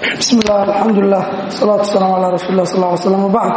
bismi illah alxamdulilah salaatu wasalaamu calaa rasuuli lah sal ly slam wbacd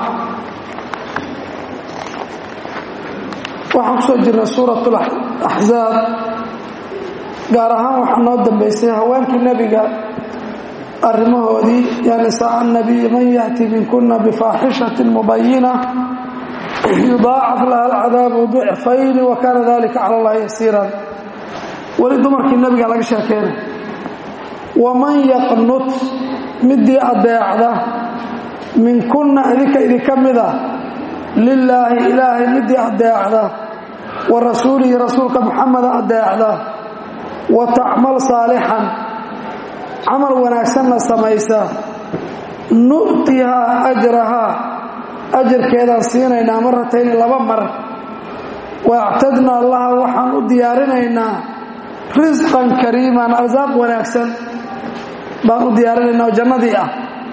waxaan kusoo jirnay suurat axzaab gaar ahaan waxaa noo dambeysay haweenkii nebiga arrimahoodii yaa nisaa nabiy man yahti minkuna bifaaxishatin mubayina yudaacaf laha alcadaabu dicfayni wa kaana dalika cala allahi yasiiran weli dumarkii nebiga laga sheekeynay waman yaqnut midii adeecda minkunna idinka idinka mida lilaahi ilaahay midii adeecda wa rasuulihi rasuulka muxameda adeecda wa tacmal saalixan camal wanaagsanna samaysa nu'tihaa ajrahaa ajarkeedaan siinaynaa maratayni laba mar waactadnaa laha waxaan u diyaarinaynaa risqan kariiman arsaaq wanaagsan baan u diyaarinaynaa oo jannadii ah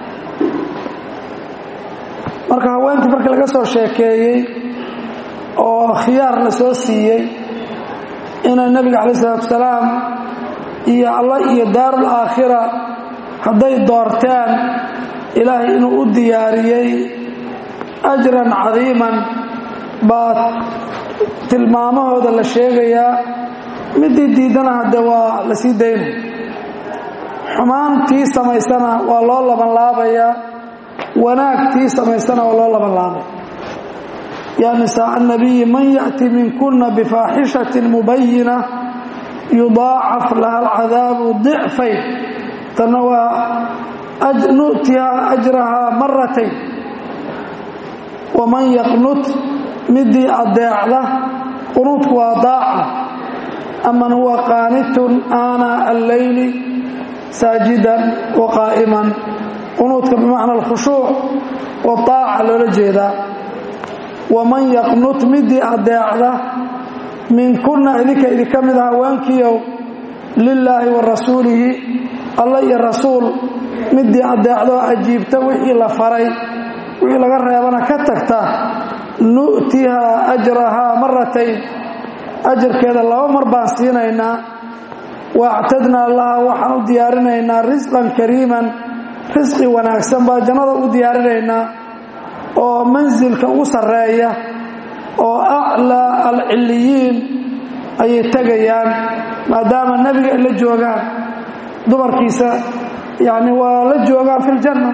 marka haweenkii markii laga soo sheekeeyey oo khiyaar la soo siiyey inay nebiga calayi isalaatu salaam iyo allah iyo daarul aakhira hadday doorteen ilaahay inuu u diyaariyey ajran cadiiman baa tilmaamahooda la sheegayaa midii diidana hadde waa la sii daynay xumaantii samaysana waa loo labanlaabayaa wanaagtii samaysana waa loo labanlaabaya yaa nisaa annabiyi man ya'ti minkuna bifaaxishatin mubayina yudaacaf laha alcadaabu dicfayn tanna waa nu'tihaa ajrahaa maratayn waman yaqnut midii adeecda qunuudku waa daaca aman huwa qaanitun aanaa alleyli saajidan wa qaa'iman qunuudka bimacna alkhushuuc waaaca loola jeedaa waman yaqnut midii adeecda minkunna idinka idinka mid a haweenkiiow lilaahi wa rasuulihi alla iyo rasuul midii adeecdoo ajiibta wixii la faray wixii laga reebana ka tagta nu'tihaa ajrahaa maratayn ajarkeeda laba mar baan siinaynaa waactadnaa laha waxaan u diyaarinaynaa risqan kariiman risqi wanaagsan baa jannada u diyaarinaynaa oo mansilka ugu sarreeya oo aclaa alcilliyiin ayay tegayaan maadaama nebiga ay la joogaan dumarkiisa yacni waa la joogaan fi ljanna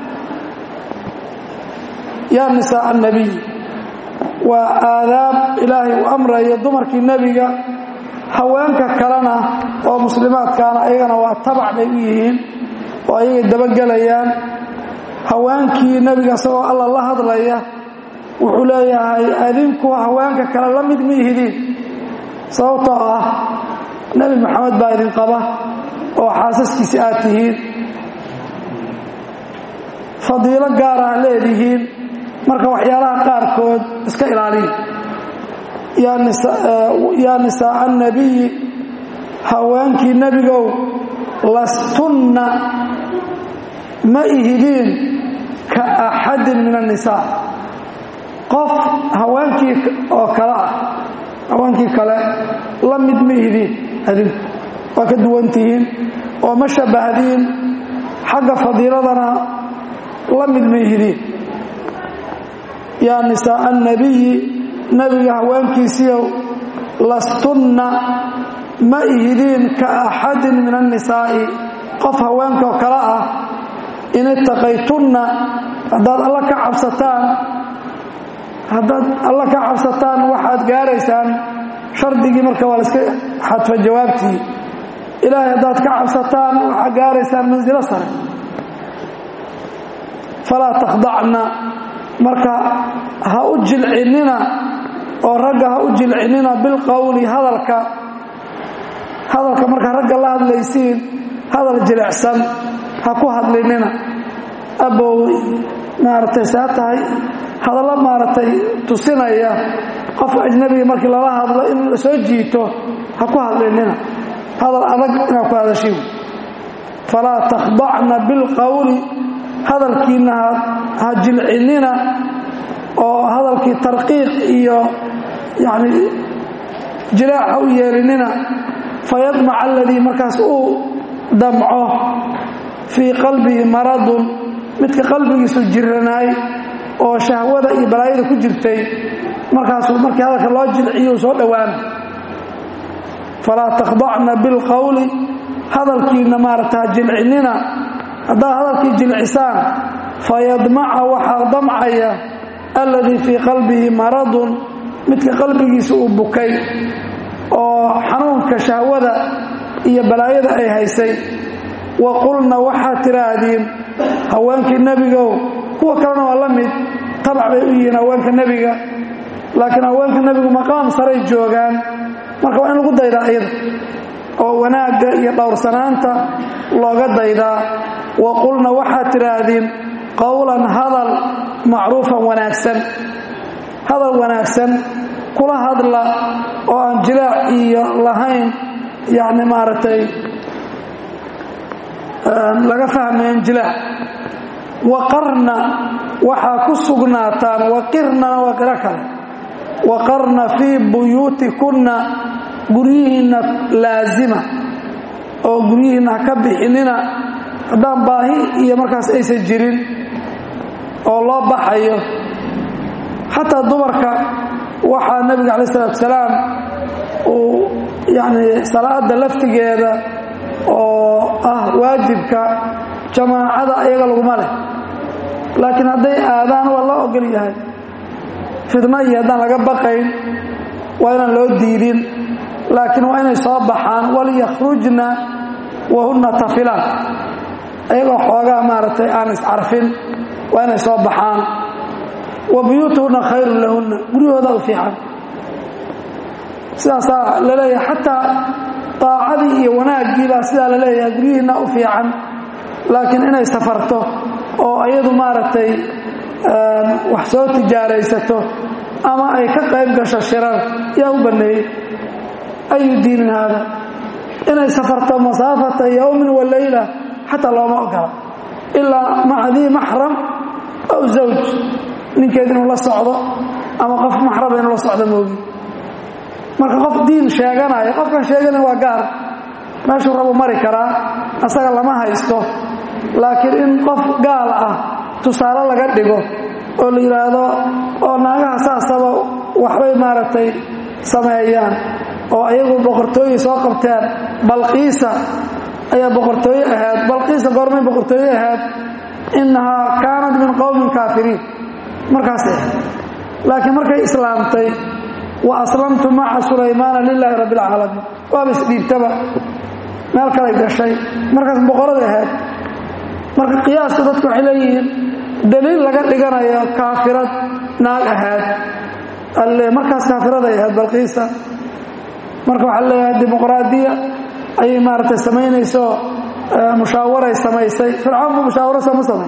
yaa nisaa annabiy waa aadaab ilaahay u amrayo dumarkii nebiga haweenka kalena oo muslimaadkaana ayagana waa tabac bay u yihiin oo ayagay dabagelayaan haweenkii nebiga isagoo alla la hadlaya wuxuu leeyahay adinku haweenka kale la mid ma ihidiin sababtoo ah nebi maxamed baa idin qaba oo xaasaskiisi aad tihiin fadiilo gaara ah leedihiin marka waxyaalaha qaarkood iska ilaaliya yaa nisaa annabiyi haweenkii nebigow lastunna ma ihidiin ka axadin min annisaa qof haweenkii oo kale ah haweenkii kale la mid ma ihidiin adinku waa ka duwantihiin oo ma shabbahdiin xagga fadiiladana la mid ma ihidiin yaa nisaa annabiyi nebiga haweenkiisiiow lastunna ma ihidiin ka axadin min annisaa'i qof haweenkaoo kale ah in ittaqaytunna haddaad alla ka cabsataan haddaad alla ka cabsataan waxaad gaaraysaan shardigii marka waa la iska xadfa jawaabtii ilaahay haddaad ka cabsataan waxaad gaaraysaan mansilo sare falaa takhdacna marka ha u jilcinnina oo ragga ha u jilcinnina bilqowli hadalka hadalka markaa ragga la hadlaysiin hadal jilicsan ha ku hadlinina abow maaragtay saa tahay hadallo maaragtay tusinaya qof ajnabiga markii lala hadlo in la soo jiito ha ku hadlinina hadal adag inaad ku hadashiin falaa takhdacna bilqowli hadalkiinna ha jilcinnina oo hadalkii tarqiiq iyo yacni jilaac ha u yeelinina fayadmaca aladii markaas uu damco fii qalbihi maradun midka qalbigiisu jiranaay oo shahwada iyo balaayada ku jirtay markaasuu markii hadalka loo jilciyo soo dhowaana falaa takhdacna bilqowli hadalkiina maarata jilcinina haddaad hadalkii jilcisaan fayadmaca waxaa damcaya alladii fii qalbihi maradun midka qalbigiisa uu bukay oo xanuunka shahwada iyo balaayada ay haysay wa qulna waxaad tidhaahdiin haweenkii nebigow kuwa kalena waa la mid tabac bay u yihiin haweenka nebiga laakiin haweenka nebigu maqaam saray joogaan marka waa in lagu daydaa iyada oo wanaagga iyo dhowrsanaanta looga daydaa wa qulna waxaad tidhaahdiin qowlan hadal macruufan wanaagsan hadal wanaagsan kula hadla oo aan jilaac iyo lahayn yacni maaragtay laga fahmayn jilaac waqarna waxaa ku sugnaataan waqirnana waa qiro kale waqarna fii buyuutikunna guryihiinna laazima oo guryihiinna ha ka bixinina haddaan baahi iyo markaas aysan jirin oo loo baxayo xataa dumarka waxaa nebiga calayi salatu salaam uu yacni salaada laftigeeda oo ah waajibka jamaacada ayaga laguma leh laakiin hadday aadaan waa loo ogol yahay fidno iyo haddaan laga baqayn waa inaan loo diidin laakiin waa inay soo baxaan walyakhrujna wahunna tafilaan ayagoo xoogaa maaragtay aan iscarfin waa inay soo baxaan wa buyuutuhunna khayrun lahunna guryahooda u fiican sidaasaa la leeyahay xataa daacadii iyo wanaaggii baa sidaa la leeyahay guryihiinna u fiican laakiin inay safarto oo iyadu maaragtay wax soo tijaaraysato ama ay ka qayb gasho shirar yaa u banneeyey ayu diinin haada inay safarto masaafata yowmin wa leyla xataa looma ogola ilaa maca dii maxram aw zawj ninkeed inuu la socdo ama qof maxraba inuu la socdo moogi marka qof diin sheeganaya qofkan sheegana waa gaar meeshuu rabu mari karaa asaga lama haysto laakiin in qof gaal ah tusaale laga dhigo oo la yidhaahdo oo naagaha saasaba waxbay maaragtay sameeyaan oo ayagu boqortooye soo qabteen balqiisa ayaa boqortooye ahayd balqiisa goormay boqortooye ahayd innahaa kaanat min qowmin kaafiriin markaasay ahayd laakiin markay islaamtay wa aslamtu maca sulaymaana lilaahi rabbi alcaalamiin waaba isdhiibtaba meel kalay gashay markaas boqoraday ahayd marka qiyaaska dadku waxay leeyihiin daliil laga dhiganayo kaafirad naag ahayd alle markaas kaafiraday ahayd balqiisa marka waxaa leeyahay dimuqraadiya ayay maaragtay samaynayso mushaawaray samaysay fircawn buu mushaawaro sooma samay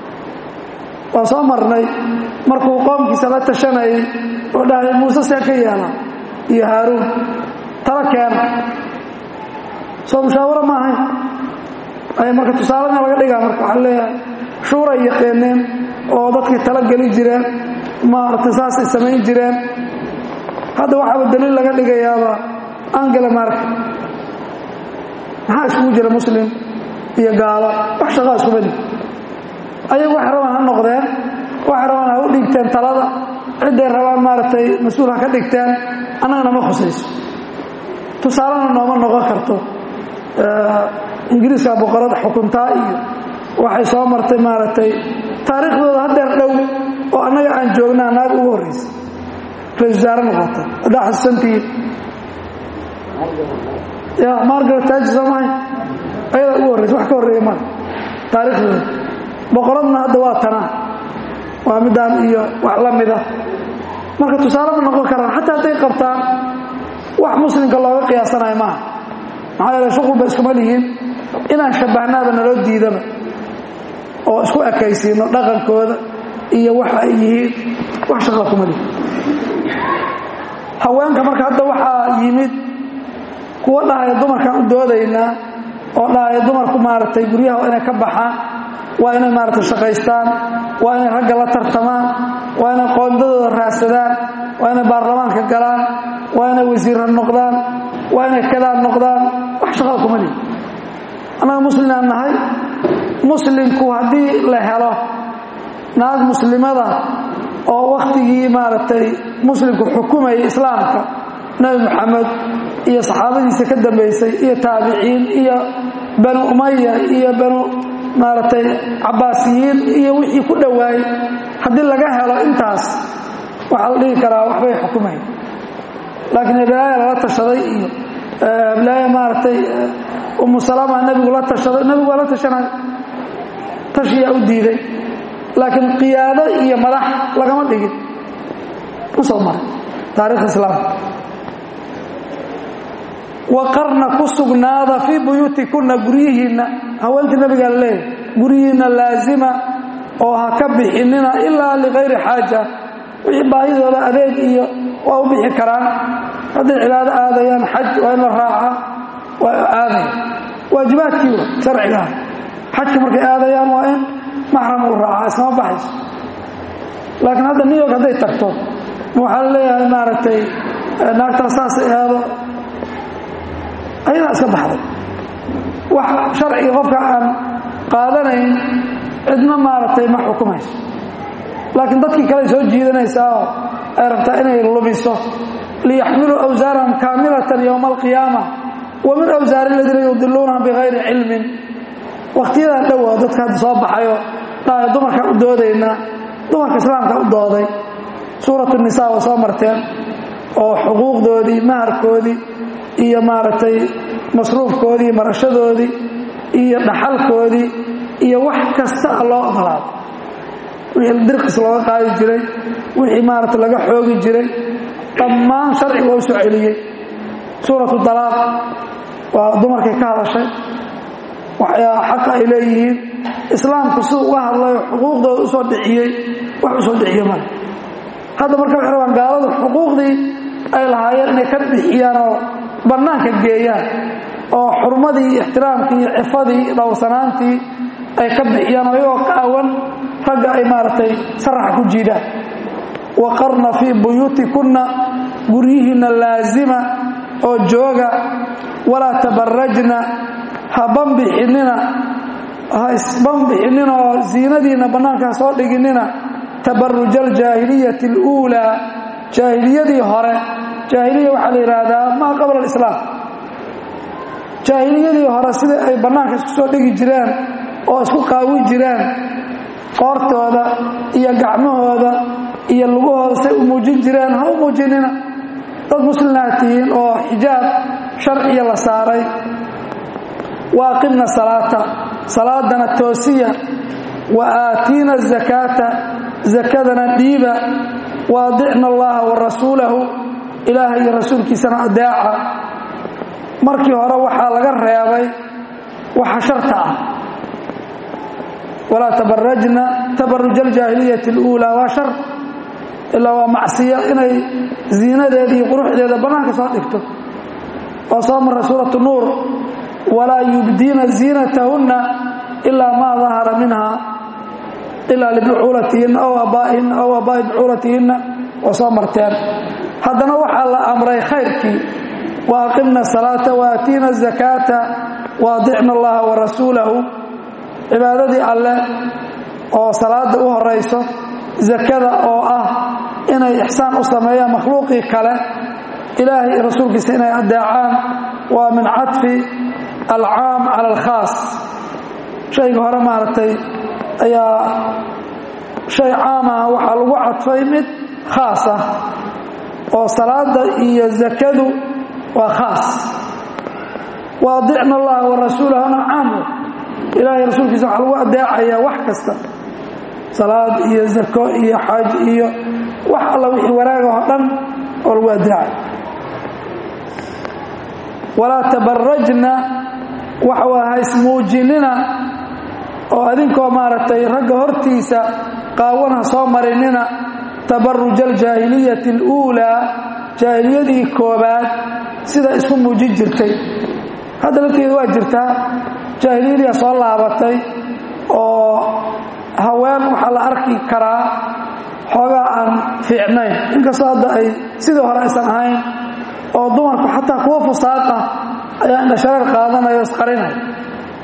waa soo marnay markuu qoomkiisa la tashanayay oo dhahay muuse see ka yeela iyo haaruun tala keena soo mushaawaro ma ahayn ay marka tusaalena laga dhigaa marka waxaa leeyahay shuuray yaqeeneen oo dadkii tala geli jireen maaragtay saasay samayn jireen hadda waxaaba daliil laga dhigayaaba angela mark maxaa iskugu jira muslim iyo gaalo wax shaqaa isku mid ayagu waxay rabaan ha noqdeen waxay rabaan ha u dhiibteen talada cidday rabaan maaragtay mas-uul ha ka dhigteen annagana ma khusayso tusaalena nooma noqon karto ingiriiska boqorad xukuntaa iyo waxay soo martay maaragtay taariikhdooda haddeer dhow oo annaga aan joognaa naag ugu horraysa ra-isul wasaare noqota haddaa xasuusantihiin ya margaret taaji soomahay ayadaa ugu horraysa wax ka horreeya male taariikhdooda boqoradna hadda waa tanaa waa midaan iyo wax la mida marka tusaale ma noqon karaan xataa hadday qabtaan wax muslimka looga qiyaasanayo maaha maxaa yeele shuqulba iskuma lihiin inaan shabbahnaaba naloo diidaba oo isku ekaysiino dhaqankooda iyo waxa ay yihiin wax shaqa kuma lihin haweenka marka hadda waxaa yimid kuwa dhahaya dumarkaan u doodaynaa oo dhahaya dumarku maaragtay guryaha waa inay ka baxaan waa inay maaragtay shaqaystaan waa inay ragga la tartamaan waa inay qoondadooda raadsadaan waa inay baarlamaanka galaan waa inay wasiirra noqdaan waa inay kadaan noqdaan wax shaqada kuma lihin annaga muslimaan nahay muslimku haddii la helo naag muslimada oo wakhtigii maaragtay muslimku xukumayay islaamka nebi moxamed iyo saxaabadiisa ka dambaysay iyo taabiciin iyo banu umaya iyo banu maaragtay cabbaasiyiin iyo wixii ku dhowaayey haddii laga helo intaas waxaa la dhihi karaa waxbay xukumayn laakiin heblaaya lala tashaday iyo heblaaya maaragtay umu salama nebigu la tashaday nebigu waa la tashanay tashiyaa u diiday laakiin qiyaado iyo madax lagama dhigin u soo maray taarikhda islaamka waqarna ku sugnaada fii buyuutikunna guryihiinna haweenkii nabigaa la leeyahy guryihiinna laazima oo ha ka bixinina ilaa likayri xaaja wixii baahidooda adeeg iyo waa u bixi karaan hadday cibaado aadayaan xaj waa in la raaca waa aadaya waajibaadkii wa sharcigaah xajka markay aadayaan waa in maxram uu raaca iskama baxayso laakiin hadda new york hadday tagto waxaa la leeyahay maaragtay naagtaas saasay aado ayadaa iska baxday wax sharciga qofka aan qaadanayn cidna maaragtay ma xukumayso laakiin dadkii kale soo jiidanaysaa oo ay rabtaa inay lumiso liyaxmiluu awsaarahum kaamilatan yowma alqiyaama wa min awsaari aladiina yudiluunahum bikayri cilmin wakhtiyadan dhowa dadka hadda soo baxayo dhahay dumarkaan u doodaynaa dumarka islaamka u dooday suuratu nisaa waa soo marteen oo xuquuqdoodii maharkoodii iyo maaragtay masruufkoodii marashadoodii iyo dhaxalkoodii iyo wax kasta loo ogolaado wixii dirqis looga qaadi jiray wixii maaragta laga xoogi jiray dhammaan sharciga waa u soo celiyey suuratu dalaaq waa dumarkay ka hadashay waxyaa xaqa ay leeyihiin islaamku siduu uga hadlayo xuquuqdooda usoo dhiciyey wax u soo dhiciyo male hadda marka waxay rabaan gaaladu xuquuqdii ay lahaayeen inay ka bixiyaan oo bannaanka geeyaan oo xurmadii iyo ixtiraamkii iyo cifadii dhowrsanaantii ay ka bixiyaan oo iyagoo qaawan ragga ay maaragtay saraxa ku jiidaan waqarna fii buyuutikunna guryihiinna laazima oo jooga walaa tabarajna ha banbixinina ha isbanbixinina oo ziinadiinna bannaanka ha soo dhiginina tabaruja aljaahiliyati aluulaa jaahiliyadii hore jaahiliya waxaa la yidhaahdaa maa qabla alislaam jaahiliyadii hore sidai ay bannaanka isku soo dhigi jireen oo isku qaawi jireen qoortooda iyo gacmahooda iyo lugahooda say u muujin jireen ha u muujinina dad muslimaad tihiin oo xijaab sharciya la saaray wa aqimna salaata salaadana toosiya wa aatiina azakaata zakadana dhiiba wa adicna allaha wa rasuulahu ilaahay iyo rasuulkiisana adeeca markii hore waxaa laga reebay waxa sharta ah walaa tabarajna tabaruj aljaahiliyati اluulaa waa shar ilaa waa macsiyo inay ziinadeeda iyo quruxdeeda bannaanka soo dhigto oo soo marray suuratu nuur walaa yubdiina ziinatahunna ilaa maa dahara minha ilaa libucuulatihinna aw aabaa'ihinna aw aabaa'i bucuulatihinna waa soo marteen haddana waxaa la amray khayrkii wa aqimna salaata wa aatiina azakaata wa adicna allaha wa rasuulahu cibaadadii alleh oo salaada u horayso zakada oo ah inay ixsaan u sameeyaan makhluuqii kale ilaahay iyo rasuulkiisa inay adeecaan waa min cadfi alcaam cala alkhaas shayga hore maaragtay ayaa shay caam ah waxaa lagu cadfay mid khaas ah oo salaada iyo zakadu waa khaas wa adicna allaha wa rasuulahuna caam ilaahay rasuulkiisa waxaa lagu adeecayaa wax kasta salaad iyo zako iyo xaj iyo wax alla wixii wanaaga oo dhan oo lagu adeecay walaa tabarajna waxa waa haysmuujinina oo adinkoo maaragtay ragga hortiisa qaawan ha soo marinina tabaruja aljaahiliyati aluulaa jaahiliyadii koobaad sida isku muujin jirtay hadda lafteeda waa jirtaa jaahiliyadiia soo laabatay oo haween waxaa la arki karaa xoogaa aan fiicnayn inkastoo hadda ay sidii hore aysan ahayn oo dumarku xataa kuwa fusaad ah ayaa indhashareer qaadanaya isqarinay oo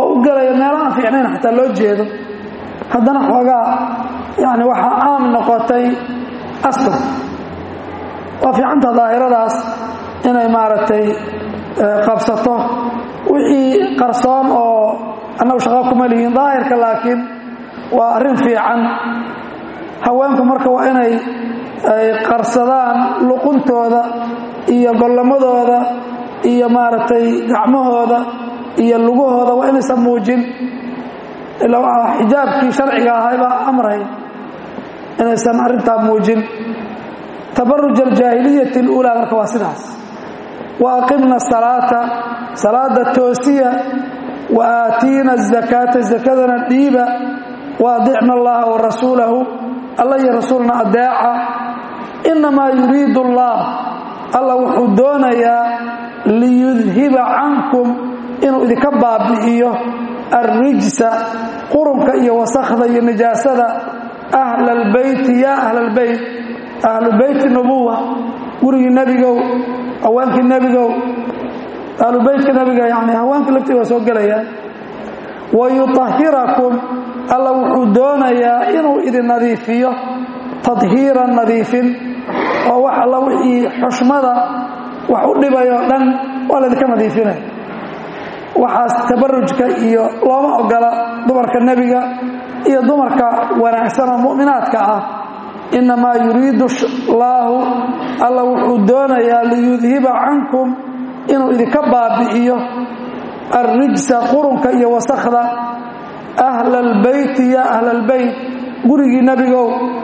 u gelaya meelo aan fiicnayn xataa loo jeedo haddana xoogaa yani waxaa caam noqotay astur waa fiicanta daahiradaas inay maaragtay qabsato wixii qarsoon oo annagu shaqo kuma lihiin daahirka laakiin waa arrin fiican haweenku marka waa inay ay qarsadaan luquntooda iyo gollamadooda iyo maaragtay gacmahooda iyo lugahooda waa inaysan muujin ilaa waa xijaabkii sharciga ahay baa amray inaysan arrintaa muujin tabaruj aljaahiliyati اluulaa marka waa sidaas wa aqimna salaata salaada toosiya wa aatiina azakaata zakadana dhiiba wa adicna allaha wa rasuulahu alla iyo rasuulna adeeca inamaa yuriidu allah alla wuxuu doonayaa liyudhiba cankum inuu idinka baabi'iyo alrijsa qurunka iyo wasakhda iyo nijaasada ahla albeyti yaa ahla albeyt ahlu beyti nubuwa gurigii nebigow haweenkii nebigow ahlu beytka nebiga yani haweenkii laftii waa soo gelayaan wa yutahirakum alla wuxuu doonayaa inuu idin nadiifiyo tadhiiran nadiifin oo wax alla wixii xushmada wax u dhibayoo dhan waa laydinka nadiifinaya waxaas tabarujka iyo looma ogola dumarka nebiga iyo dumarka wanaagsan oo mu'minaadka ah inamaa yuriidu allaahu alla wuxuu doonayaa liyudhiba cankum inuu idinka baabi'iyo alrijsa qurunka iyo wasakhda ahla albeyti yaa ahla albeyt gurigii nebigow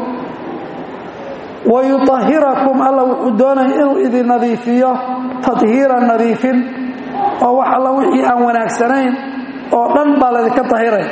wa yutahirakum alla wuxuu doonaya inuu idin nadiifiyo tadhiiran nadiifin oo wax alla wixii aan wanaagsanayn oo dhan baa laydinka tahiray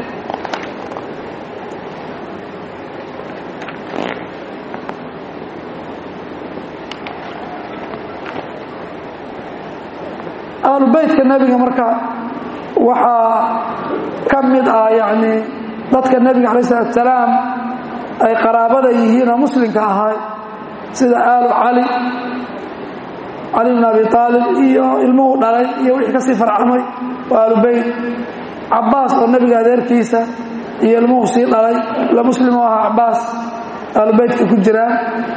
ahlubeytka nebiga marka waxaa ka mid ah yani dadka nebiga alay salatu salaam ay qaraabada yihiin oo muslimka ahay sida aalu cali cali bn abi aalib iyo ilmuhu dhalay iyo wixii kasii farcamay waa aalubeyt cabaas oo nebiga adeerkiisa iyo ilmuhu sii dhalay la muslim oo ahaa cabaas aalubeytka ku jiraan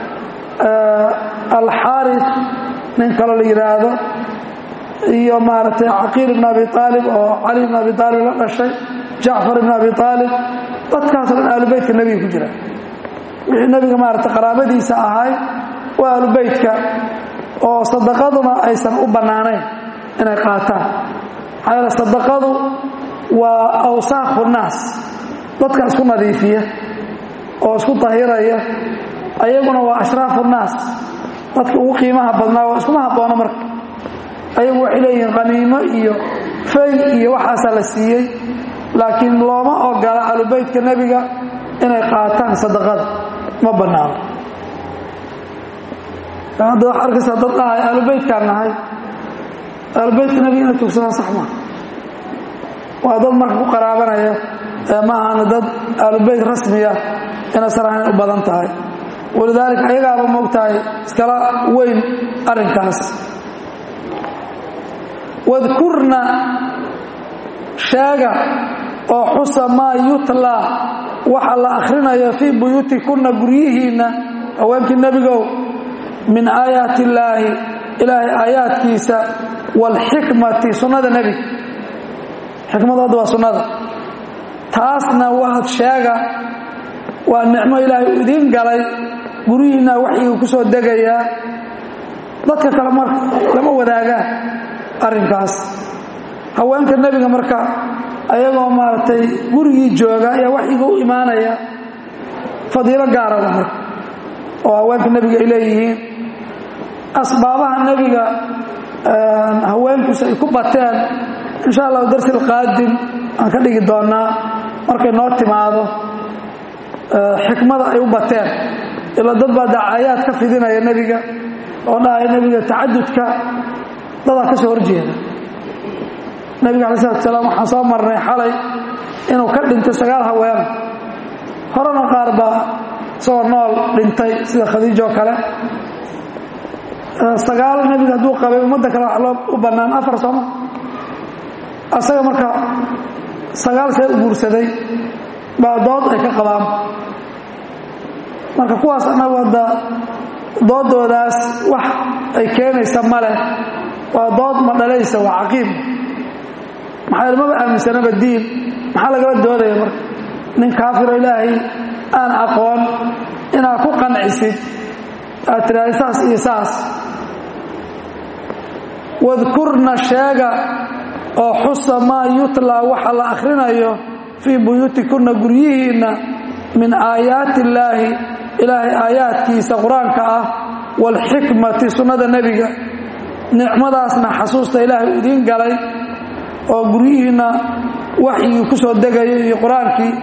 alxaarif nin kaloo la yidhaahdo iyo maaragtay caqiil ibn abi aalib oo cali ibn abi aalib la dhashay jacfar ibn abi aalib dadkaasoo dhan aalubeytka nebiga ku jira wixii nebiga maaragtay qaraabadiisa ahay waa aalubeytka oo sadaqaduna aysan u bannaanayn inay qaataan maxaa yeele sadaqadu waa awsaakhu naas dadka isku nadiifiya oo isku tahiraya ayaguna waa ashraafu naas dadka ugu qiimaha badnaa oo iskuma haboono marka ayagu waxay leeyihiin khaniimo iyo fay iyo waxaasaa la siiyey laakiin looma ogola alubeytka nebiga inay qaataan sadaqada ma bannaano hadda waxaa arkaysaa dad dhahay aalubeytkaan nahay aalubeytka nebiga inay tugsadaan sax maa waa dad marka ku qaraabanaya ee ma ahana dad aalubeyt rasmiya inaysan ahayn u badan tahay walidaalika ayagaaba moogtahay iskala weyn arrinkaas wadkurna sheega oo xusa maa yutlaa waxa la akhrinayo fii buyuutikunna guryihiinna haweenkii nebigow min aayaati illaahi ilaahay aayaadkiisa waalxikmati sunnada nebiga xikmadooda waa sunnada taasna waad sheega waa nicmo ilaahay u idiin galay guryihiinna waxyiga ku soo degayaa dadka kale marka lama wadaagaan arrinkaas haweenka nebiga marka ayagoo maaragtay gurigii jooga ayaa waxyiga u imaanaya fadiilo gaarada marka oo haweenka nebiga ay leeyihiin asbaabaha nebiga haweenkiisu ay ku bateen insha allahu darsi alqaadim aan ka dhigi doonaa markay noo timaado xikmada ay u bateen ila dad baa dacaayaad ka fidinaya nebiga oo dhahaya nebiga tacadudka dadaa ka soo horjeeda nebiga alai salatu salaam waxaan soo marnay xalay inuu ka dhintay sagaal haweena horena qaar baa isagoo nool dhintay sida khadiijo oo kale sagaal nebiga hadduu qabay ummadda kale wax loo u bannaan afar sooma asaga marka sagaal see u guursaday baa dood ay ka qabaan marka kuwaas annagu hadda doodoodaas wax ay keenaysa ma leh waa dood ma dhalaysa waa caqiim maxaa maba aaminsanaba diin maxaa lagala doodaya marka nin kaafiro ilaahay aan aqoon inaad ku qancisid aad tiraahda saas iyo saas wadkurna sheega oo xusa maa yutlaa waxa la akhrinayo fii buyuutikunna guryihiinna min aayaati illaahi ilaahay aayaadkiisa qur-aanka ah waalxikmati sunnada nebiga nicmadaasna xasuusta ilaahay idiin galay oo guryihiinna waxyigii ku soo degayo iyo qur-aankii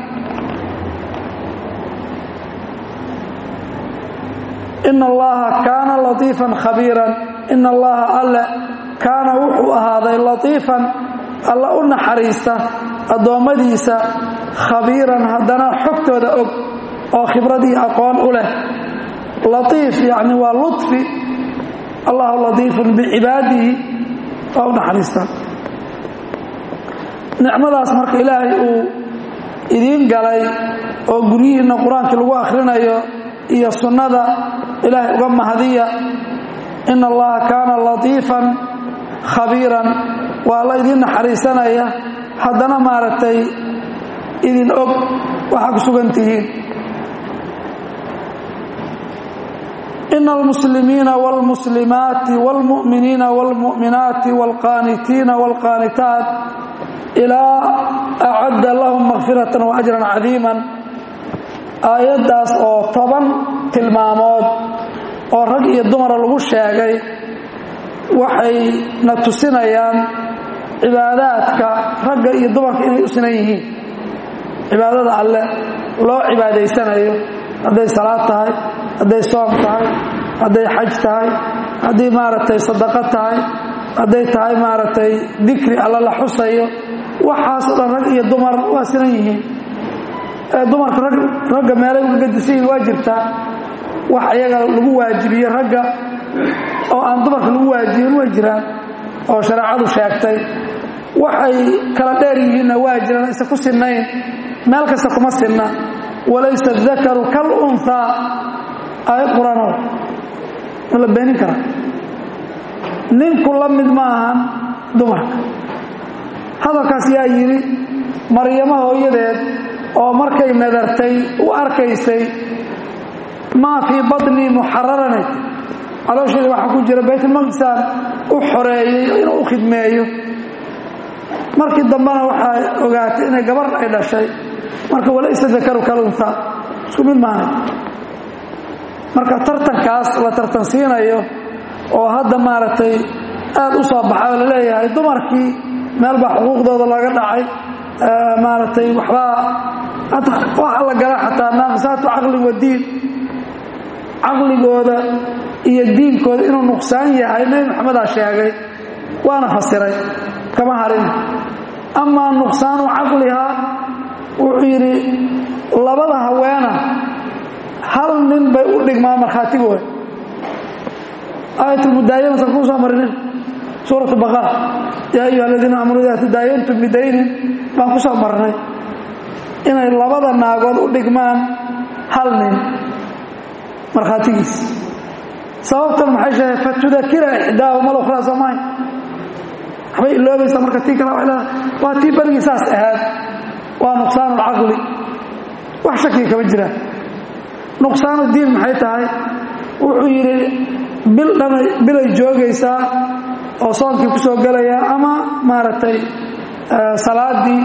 ina allaha kaana latiifan khabiiran ina allaha alle kaana wuxuu ahaaday latiifan alla u naxariista addoommadiisa khabiiran haddana xogtooda og oo khibradii aqoon u leh latiif yacni waa luطfi allahu latiifun bicibaadihi waa u naxariista nicmadaas marka ilaahay uu idiin galay oo guryihiinna qur-aankii lagu akhrinayo iyo sunnada ilaahay uga mahadiya ina allaha kaana latiifan khabiiran waa alla idiin naxariisanaya haddana maaragtay idin og waxaa ku sugan tihiin ina almuslimiina wاlmuslimaati wاlmu'miniina wاlmu'minaati wاlqaanitiina wاlqaanitaat ilaa acadda lahum makfiratan wa ajran cadiiman aayaddaas oo toban tilmaamood oo rag iyo dumara lagu sheegay waxay na tusinayaan cibaadaadka ragga iyo dumarka inay u sinan yihiin cibaadada alle loo cibaadaysanayo hadday salaad tahay hadday soom tahay hadday xaj tahay hadday maaragtay sadaqo tahay hadday tahay maaragtay dikri alle la xusayo waxaasoo dhan rag iyo dumar waa sinan yihiin dumarka ragga meelay uga gadisan yihin waa jirtaa wax ayaga lagu waajibiye ragga oo aan dumarka lagu waajibin way jiraan oo shareecadu sheegtay waxay kala dheer yihiinna waa jiraan isa ku sinnayn meel kasta kuma sinna walaysa dakaru kal unhaa aayad qur-aanood ma la beenin kara ninku la mid ma ahan dumarka hadalkaas yaa yidhi maryamo hooyadeed oo markay nadartay u arkaysay maa fii badnii muxararanay caloosheeda waxaa ku jira baytulmaqdisaan u xoreeyey inuu u khidmeeyo markii dambena waxaa ogaatay inay gabar ay dhashay marka walaysa dakaru kalunha isku mid maana marka tartankaas la tartansiinayo oo hadda maaragtay aad u soo baxay oo laleeyahay dumarkii meel baa xuquuqdooda laga dhacay maaragtay waxbaa waxa la gala xataa naaqisaatu caqli wa diin caqligooda iyo diinkooda inuu nuqsaan yahay nebi maxamedaa sheegay waana fasiray kama harin amaa nuqsaanu caqlihaa wuxuu yidhi labada haweena hal nin bay u dhigmaa markhaatigooda aayatulmudaayana san kuu soo marinin suuratu baqara yaa ayuha aladiina aamanu idaa tadaayantum bidaynin baan ku soo marnay inay labada naagood u dhigmaan hal nin markhaatigiis sababtan maxay sheegay fatudakira ixdaahu mal ukhraa soomaay waxbay iloobaysaa marka tii kale waa waa tii berigii saas ahaad waa nuqsaanu lcaqli wax shakiga kama jiraan nuqsaanu diin maxay tahay wuxuu yidhi bil dhanay bilay joogaysaa oo soonkii ku soo gelayaa ama maaragtay salaadii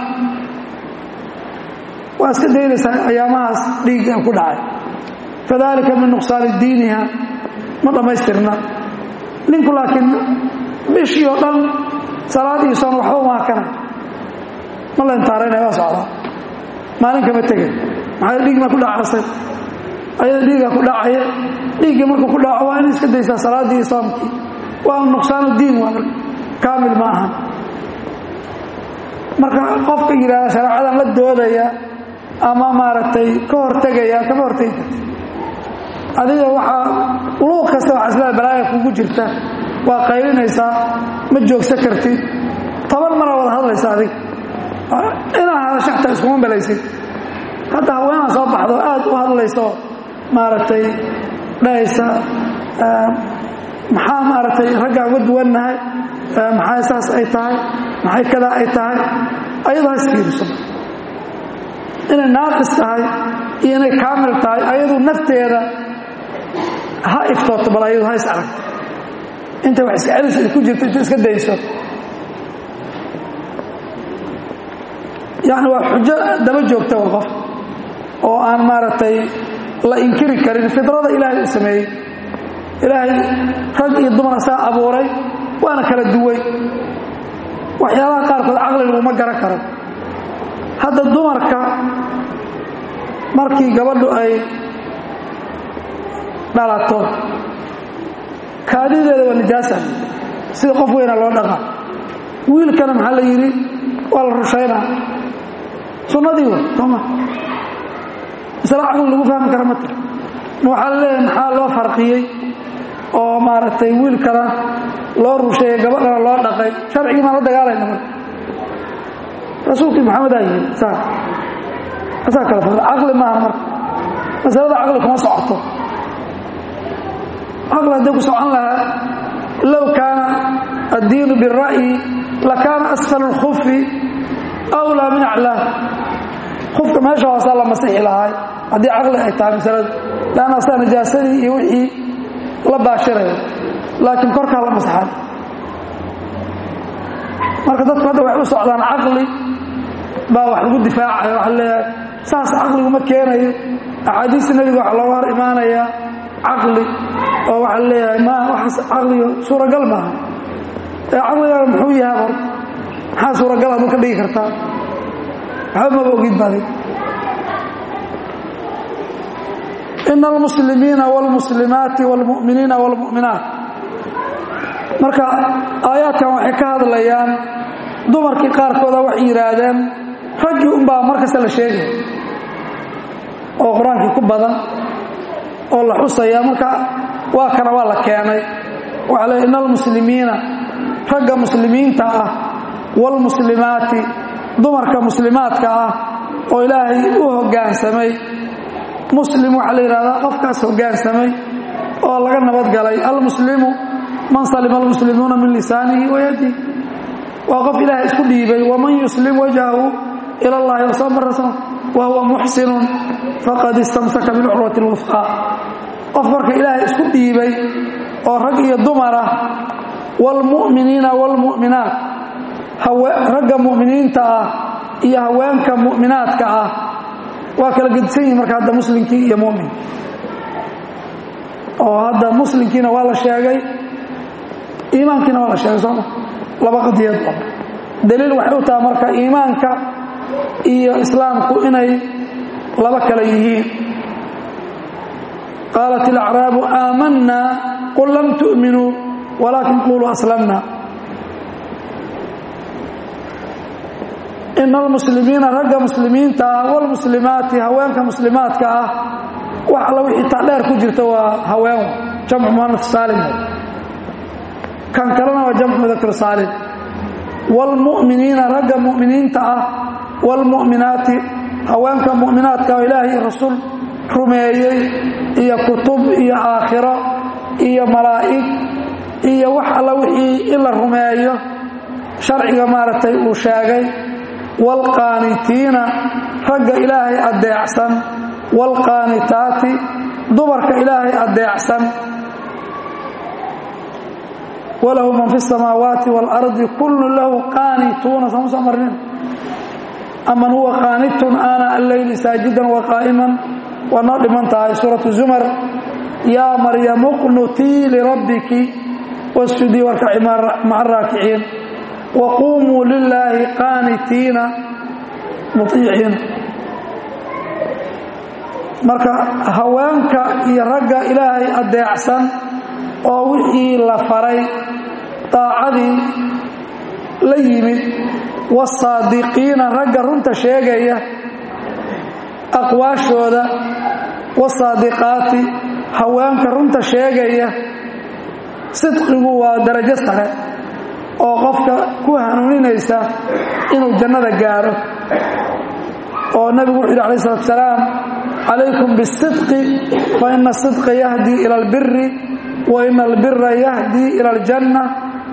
waa iska daynaysaa ayaamahaas dhiigga ku dhacay kadalika min nuqsaani diiniha ma dhammaystirna ninku laakiin bishii oo dhan salaad iyo soon waxba umaakana ma la intaaraynaya waa socdaa maalin kama tegay maxaa dhiig maa ku dhacasay ayada dhiigaa ku dhacaya dhiiggii markuu ku dhaco waa in iska daysaa salaaddii iyo soomkii waa nuqsaanu diin waa kaamil ma aha marka qofka yidhaahda shareecadan la doodaya ama maaragtay ka hortegaya kama hortegi karti adiga waxaa luuq kasta waxaa islaa balaaya kugu jirta waa qaylinaysaa ma joogsan kartid toban mara wada hadlaysa adiga inaa iskuma malaysid hadda haweenaa soo baxdo aad u hadlayso maaragtay dhahaysa maxaa maaragtay raggaa uga duwannahay maxaa saas ay tahay maxay kadaa ay tahay ayadoo ha isfiiriso inay naaqis tahay iyo inay kaamil tahay ayadu nafteeda ha iftooto bal ayadu ha is aragto intay wax iska celis ku jirto inta iska dayso yacni waa xujo daba joogta wa qof oo aan maaragtay la inkiri karin fidrada ilaahay uu sameeyey ilaahay rag iyo dumar asaa abuuray waana kala duway waxyaalaha qaarkood caqli laguma garan karo hadda dumarka markii gabadhu ay dhalato kaadideeda waa nijaasa sida qof weyna loo dhaqa wiilkana maxaa la yidhi waa la rushaynaa sunnadii wa sooma masale caqli lagu fahmi kara ma tira ma waxaa la leeyahay maxaa loo farqiyey oo maaragtay wiilkana loo rusheeyey gabadhana loo dhaqay sharcigii maan la dagaalayna marka rasuulkii maxamed aa yidhi saa asaa kala fara caqli maaha marka masalada caqli kuma socoto caqli hadday ku socon lahaa low kaana addiinu bira'yi lakaana asfal اlkufi awlaa min aclaah kufka meesha hoosaa la masixi lahaay haddii caqli ay tahay masaladu leanna asaa najaasadii iyo wixii la baashiraya laakiin korkaa la masaxay marka dadku hadda waxay u socdaan caqli baa wax lagu difaacaya waxa leeyahay saas caqligu ma keenayo axaadiista nebiga waxa looga hor imaanayaa caqli oo waxaa leeyahay ma waxaas caqliga suuragal maaha ee caqligaaga muxuu yahay hor maxaa suuragal aduu ka dhigi kartaa waxba maba ogid badig ina almuslimiina wاlmuslimaati wاlmu'miniina wاlmu'minaat marka aayaadkan waxay ka hadlayaan dumarkii qaarkooda waxay yidhaahdeen raggii unbaa mar kasta la sheegaya oo qur-aankii ku badan oo la xusaya marka waa kana waa la keenay waxaa le ina almuslimiina ragga muslimiinta ah wاlmuslimaati dumarka muslimaadka ah oo ilaahay u hoggaansamay muslim waxaa la yidhahdaa qofkaas hoggaansamay oo laga nabadgalay almuslimu man salima almuslimuuna min lisaanihi wayadihi waa qof ilaahay isku dhiibay waman yuslim wajhahu ila allahi wasamarasa wa huwa muxsinun faqad istamsaka bilcurwati lwufqaa qof marka ilaahay isku dhiibay oo rag iyo dumar ah waalmu'miniina waalmu'minaat ragga mu'miniinta ah iyo haweenka mu'minaadka ah waa kala gedisan yihin marka hadda muslimkii iyo mumin oo hadda muslimkiina waa la sheegay iimaankiina waa la sheegay sooma laba qadiyad daliil waxay u taha marka iimaanka iyo islaamku inay laba kale yihiin qaalat ilacraabu aamanna qul lam tu'minuu walaakin quluu aslamna ina almuslimiina ragga muslimiinta ah wاlmuslimaati haweenka muslimaadka ah wax alla wixii tadheer ku jirta waa haween jamcu muanaf saalim kan kalena waa jamcu mudakr saalim wاlmu'miniina ragga mu'miniinta ah wاlmu'minaati haweenka mu'minaadka oo ilaahay rasuul rumeeyey iyo kutub iyo aakhiro iyo malaa'ig iyo wax alla wixii in la rumeeyo sharciga maaragtay uu sheegay waalqaanitiina ragga ilaahay addeecsan waalqaanitaati dumarka ilaahay addeecsan walahu man fi الsamaawaati wاlardi kullu lahu qaanituuna sooma soo marnin aman huwa qaanitun ana alleyli saajidan waqaa'iman waa noo dhiman tahay suuratu zumar yaa maryamu qnutii lirabbiki wasjudii warkaci maca araakiciin wquumuu lilaahi qaanitiina muiiciina marka haweenka iyo ragga ilaahay addeecsan oo wixii la faray daacadii la yimid wasaadiqiina ragga runta sheegaya aqwaashooda wasaadiqaati haweenka runta sheegaya sidqigu waa darajo sare oo qofka ku hanuuninaysa inuu jannada gaaro oo nebigu wuxu yidhi alayh salatu salaam calaykum bisidqi fa ina asidqa yahdii ila albiri wa ina albira yahdii ila aljanna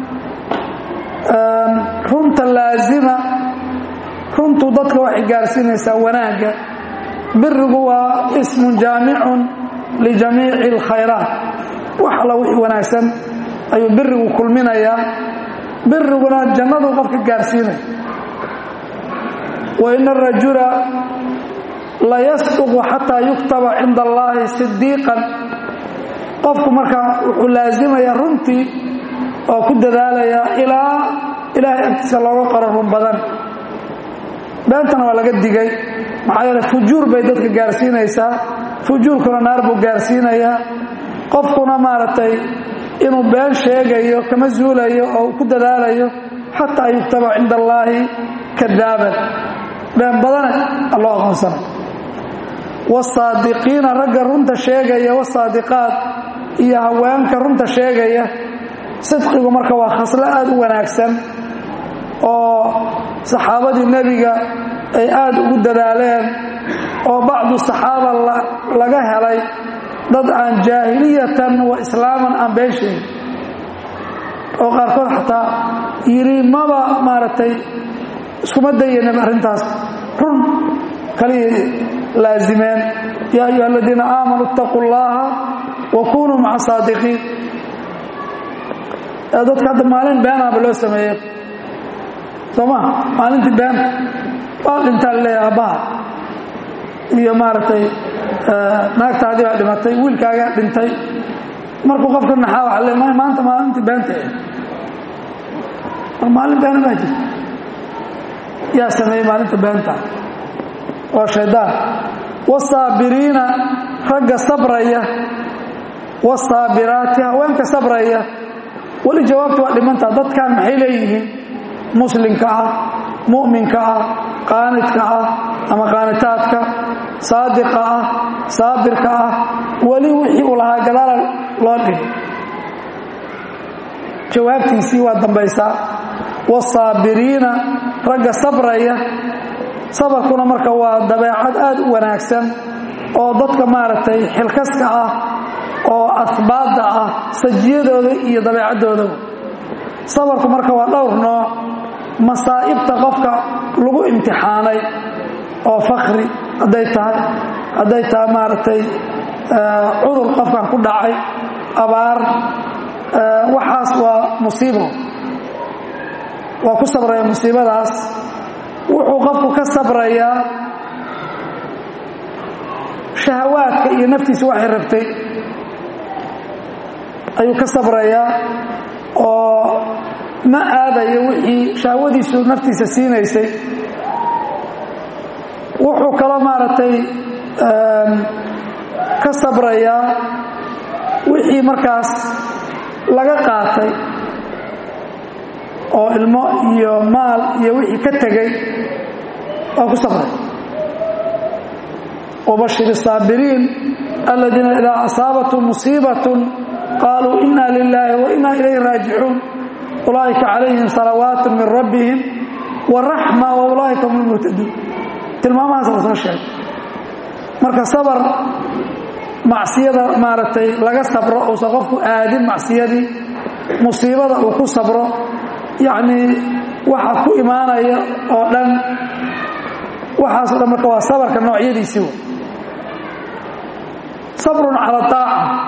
runta laazima runtu dadka waxay gaarsiinaysaa wanaagga birigu waa ismun jaamicun lijamiici alkhayraat wax alla wixii wanaagsan ayuu birigu kulminayaa biriguna jannaduu qofka gaarsiinaya wa ina arajula layasduqu xataa yuktaba cinda allaahi sidiiqan qofku markaa wuxuu laasimayaa runtii oo ku dadaalayaa ilaa ilaahay agtiisa looga qoro run badan beentana waa laga digay maxaa yeele fujuur bay dadka gaarsiinaysaa fujuurkuna naar buu gaarsiinayaa qofkuna maaragtay inuu been sheegayo kama zuulayo oo uu ku dadaalayo xataa yuktaba cinda allaahi kadaaban been badane alloo aqoonsana wasaadiqiina ragga runta sheegaya wasaadiqaad iyo haweenka runta sheegaya sidqigu marka waa khaslo aada u wanaagsan oo saxaabadii nebiga ay aada ugu dadaaleen oo bacdu saxaaba laga helay dad aan jaahiliyatan wa islaaman aan been sheegin oo qaarkood xataa yidhi maba maaragtay iskuma dayanin arrintaas run kaliya laazimeen yaa ayuha aladiina aamanuu itaquu llaha wa kunuu maca saadiqiin dadka hadda maalin beenaaba loo sameeye soo ma maalintii beenta waa dhintaa laleeya aabbaha iyo maaragtay naagtaadii baa dhimatay wiilkaagaa dhintay markuu qofka naxaa waa le maanta maalintii beenta mar maalin beena baa jirta yaa sameeyey maalinta beenta waa shaydaan wasaabiriina ragga sabraya wasaabiraati haweenka sabraya weli jawaabta waa dhimantaa dadkan maxay leeyihiin muslimka ah mu'minka ah qaanidka ah ama qaanitaadka saadiqa ah saabirka ah weli wixii uu lahaa gadaala loo dhigay jawaabtiisii waa dambaysaa wasaabiriina ragga sabraya sabarkuna marka waa dabeecad aada u wanaagsan oo dadka maaragtay xilkaska ah oo asbaadda ah sajiyadooda iyo dabeecadoodaba sabarku marka waa dhowr nooc masaa'ibta qofka lagu imtixaanay oo fakri hadday tahay hadday tahay maaragtay cudur qofkan ku dhacay abaar waxaas waa musiibo waa ku sabraya musiibadaas wuxuu qofku ka sabrayaa shahawaadka iyo naftiisa waxay rabtay ayuu ka sabrayaa oo ma aadayo wixii shahwadiisu naftiisa siinaysay wuxuu kaloo maaragtay ka sabrayaa wixii markaas laga qaatay oo ilmo iyo maal iyo wixii ka tegay waa ku sabray wabashir الsaabiriin aladiina idaa asaabathum musiibaة qaaluu ina lilaahi wa ina ilayhi raajicuun ulaa'ika calayhim salawaat min rabbihim waraxma wa ulaa'ika hum lmuhtaduun tilmaamahaas la soo sheegay marka sabar macsiyada maaragtay laga sabro uusan qofku aadin macsiyadii musiibada uu ku sabro yacnii waxa ku imaanaya oo dhan waxaaso dhan marka waa sabarka noocyadiisii w sabrun cala aaca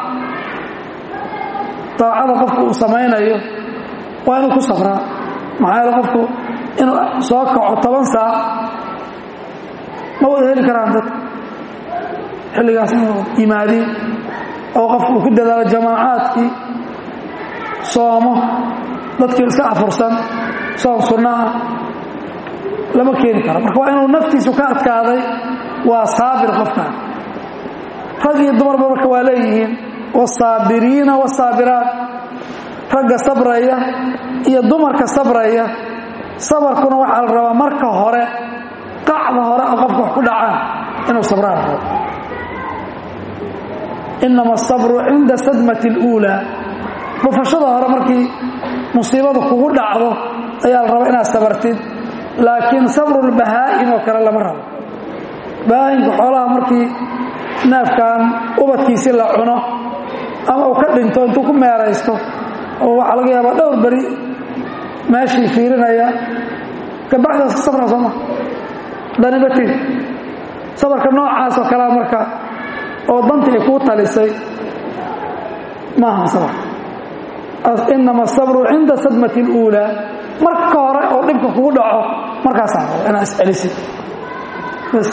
daacada qofku uu samaynayo waa inuu ku sabraa maxaa yeele qofku inuu soo kaco toban saac ma wada heli karaan dadka xilligaas inuu yimaadiin oo qofku uu ku dadaalo jamaacaadkii soomo dadkii iska afursan soon sunno ah lama keeni karo marka waa inuu naftiisu ka adkaaday waa saabir qofkan rag iyo dumarba marka waa leeyihiin wasaabiriina wasaabiraat ragga sabraya iyo dumarka sabraya sabarkuna waxaa la rabaa marka hore qacda hore oo qofka wax ku dhacaan inuu sabraan rabo inama asabru cinda sadmati اluulaa dhufashada hore markii musiibadu kugu dhacdo ayaa la rabaa inaad sabartid laakiin sabrulbahaa'im oo kale lama rabo baahimka xoolaha markii neefkan ubadkiisii la cuno ama uu ka dhinto intuu ku meeraysto oo waxaa laga yaabaa dhowr beri meeshii fiirinaya gabacdaas ka sabra sooma danibatin sabarka noocaas oo kalea marka oo dantii ay kuu talisay maaha sabr inama asabru cinda sadmati اluulaa marka hore oo dhibka kugu dhaco markaasaa rabo inaad iscelisid bas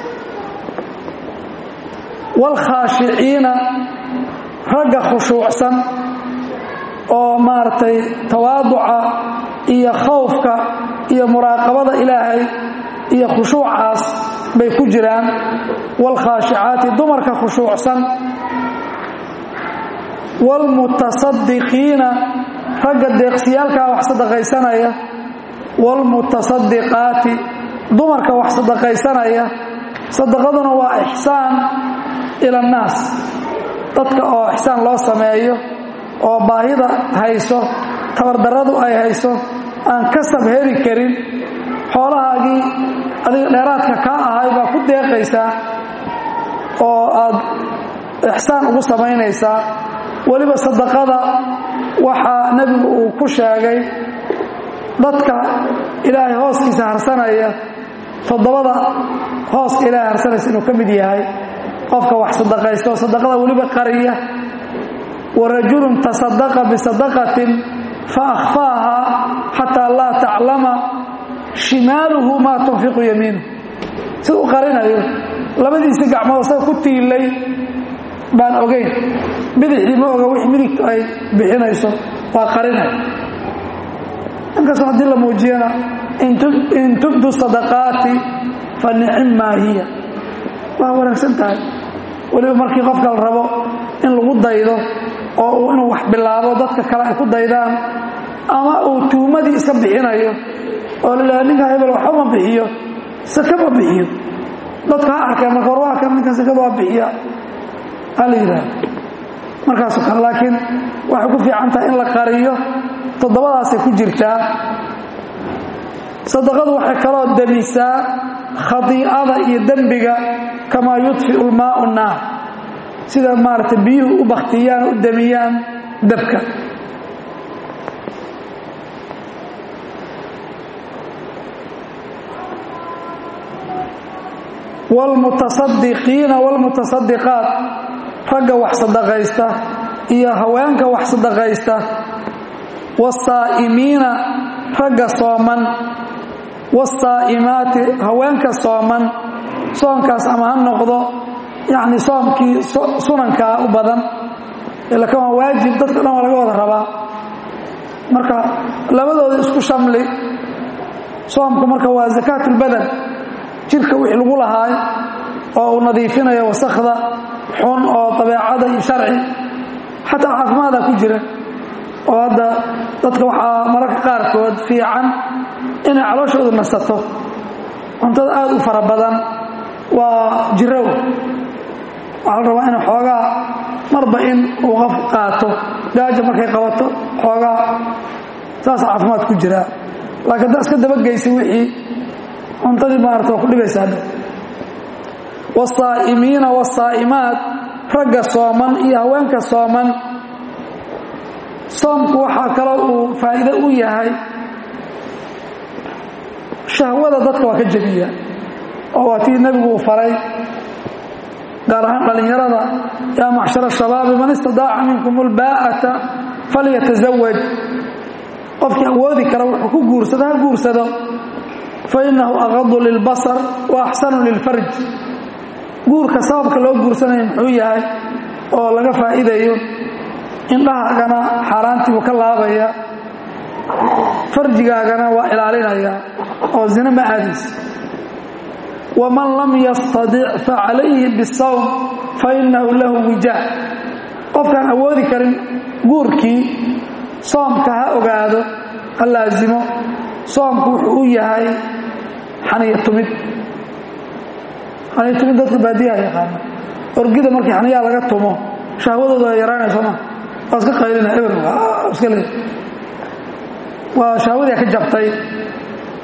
wاlkhaashiciina ragga khushuucsan oo maaragtay tawaaduca iyo khawfka iyo muraaqabada ilaahay iyo khushuucaas bay ku jiraan wاlkhaashicaati dumarka khushuucsan wاlmutasadiqiina ragga deeqsiyaalkaa wax sadaqaysanaya wاlmutasadiqaati dumarka wax sadaqaysanaya sadaqaduna waa ixsaan ila annaas dadka oo ixsaan loo sameeyo oo baahida hayso tabardarradu ay hayso aan kasab heli karin xoolahaagii adiga dheeraadka kaa ahay baa ku deeqaysaa oo aad ixsaan ugu samaynaysaa weliba sadaqada waxaa nebigu uu ku sheegay dadka ilaahay hooskiisa harsanaya toddobada hooska ilaahay harsanaysa inuu ka mid yahay qofka wax sadaqaysto sadaqada weliba qariya wa rajulun tasadaqa bisadaqatin fa akhfaaha xataa laa taclama shimaaluhu maa tunfiqu yamiinu sida u qarinayo labadiisi gacmood isaga ku tiilay baan ogeyn bidixdii ma oga wix midigtu ay bixinayso waa qarinay inkastoo haddii la muujiyana in tubdu sadaqaati fa nicim maa hiya waa wanaagsan tahay weliba markii qofka la rabo in lagu daydo oo uu inuu wax bilaabo dadka kale ay ku daydaan ama uu tuumadii iska bixinayo oo lalaha ninka hebel waxba ma bixiyo saka ma bixiyo dadka ha arkeen marka war waa kan ninkan sakada waa bixiya ha la yidhaahdo markaasoo kale laakiin waxay ku fiican tahay in la qariyo toddobadaasay ku jirtaa sadaqadu waxay kaloo demisaa khadiicada iyo dembiga kamaa yudfiu lmaau naar sida maaragtay biyuhu u baktiyaan u demiyaan dabka wاlmutasadiqiina wاlmutasadiqaat ragga wax sadaqaysta iyo haweenka wax sadaqaysta wاsaa'imiina ragga sooman wاsaa'imaati haweenka sooman soonkaas ama ha noqdo yacni soomkii sunankaa u badan ilakan waa waajib dadka dhan waa laga wada rabaa marka labadooda isku shamli soomku marka waa zakaat اlbadan jirka wixii lagu lahaay oo uu nadiifinayo wasakhda xun oo dabeecada iyo sharci xataa caafimaada ku jira oo hadda dadka waxaa mararka qaarkood fiican inay calooshoodu nasato cuntada aad u fara badan waa jirow waxaa la rabaa in xoogaa marba in uu qof qaato gaaja markay qabato xoogaa saasa caafimaad ku jiraa laakiin haddaa iska dabageysa wixii cuntadii maarata waa ku dhibaysa hadda wاsaa'imiina wاsaa'imaat ragga sooman iyo haweenka sooman soomku waxaa kaloo uu faa'iido u yahay shahwada dadka waa ka jebiya oo waa tii nebigu uu faray gaar ahaan dhallinyarada yaa macshara shabaabi man istadaaca minkum ulbaa'ata falyatazawaj qofkii awoodi kara wuxuu ku guursado ha guursado fainahu aqadu lilbasar wa axsanu lilfarj guurka sababka loo guursanaya muxuu yahay oo laga faa'iidayo indhahaagana xaaraantiibuu ka laabaya farjigaagana waa ilaalinaya oo zina ma aadaysa waman lam yastadic facalayhi bisawm fainahu lahu wijaa qofkaan awoodi karin guurkii soomka ha ogaado ha laasimo soomku wuxuu u yahay xaniya tumid xaniya tumid dadka baadiyaha yaqaana orgida markii xaniyaha laga tumo shahwadooda yaraanayso ma waa iska qaylina eber iska le waa shahwadii ka jabtay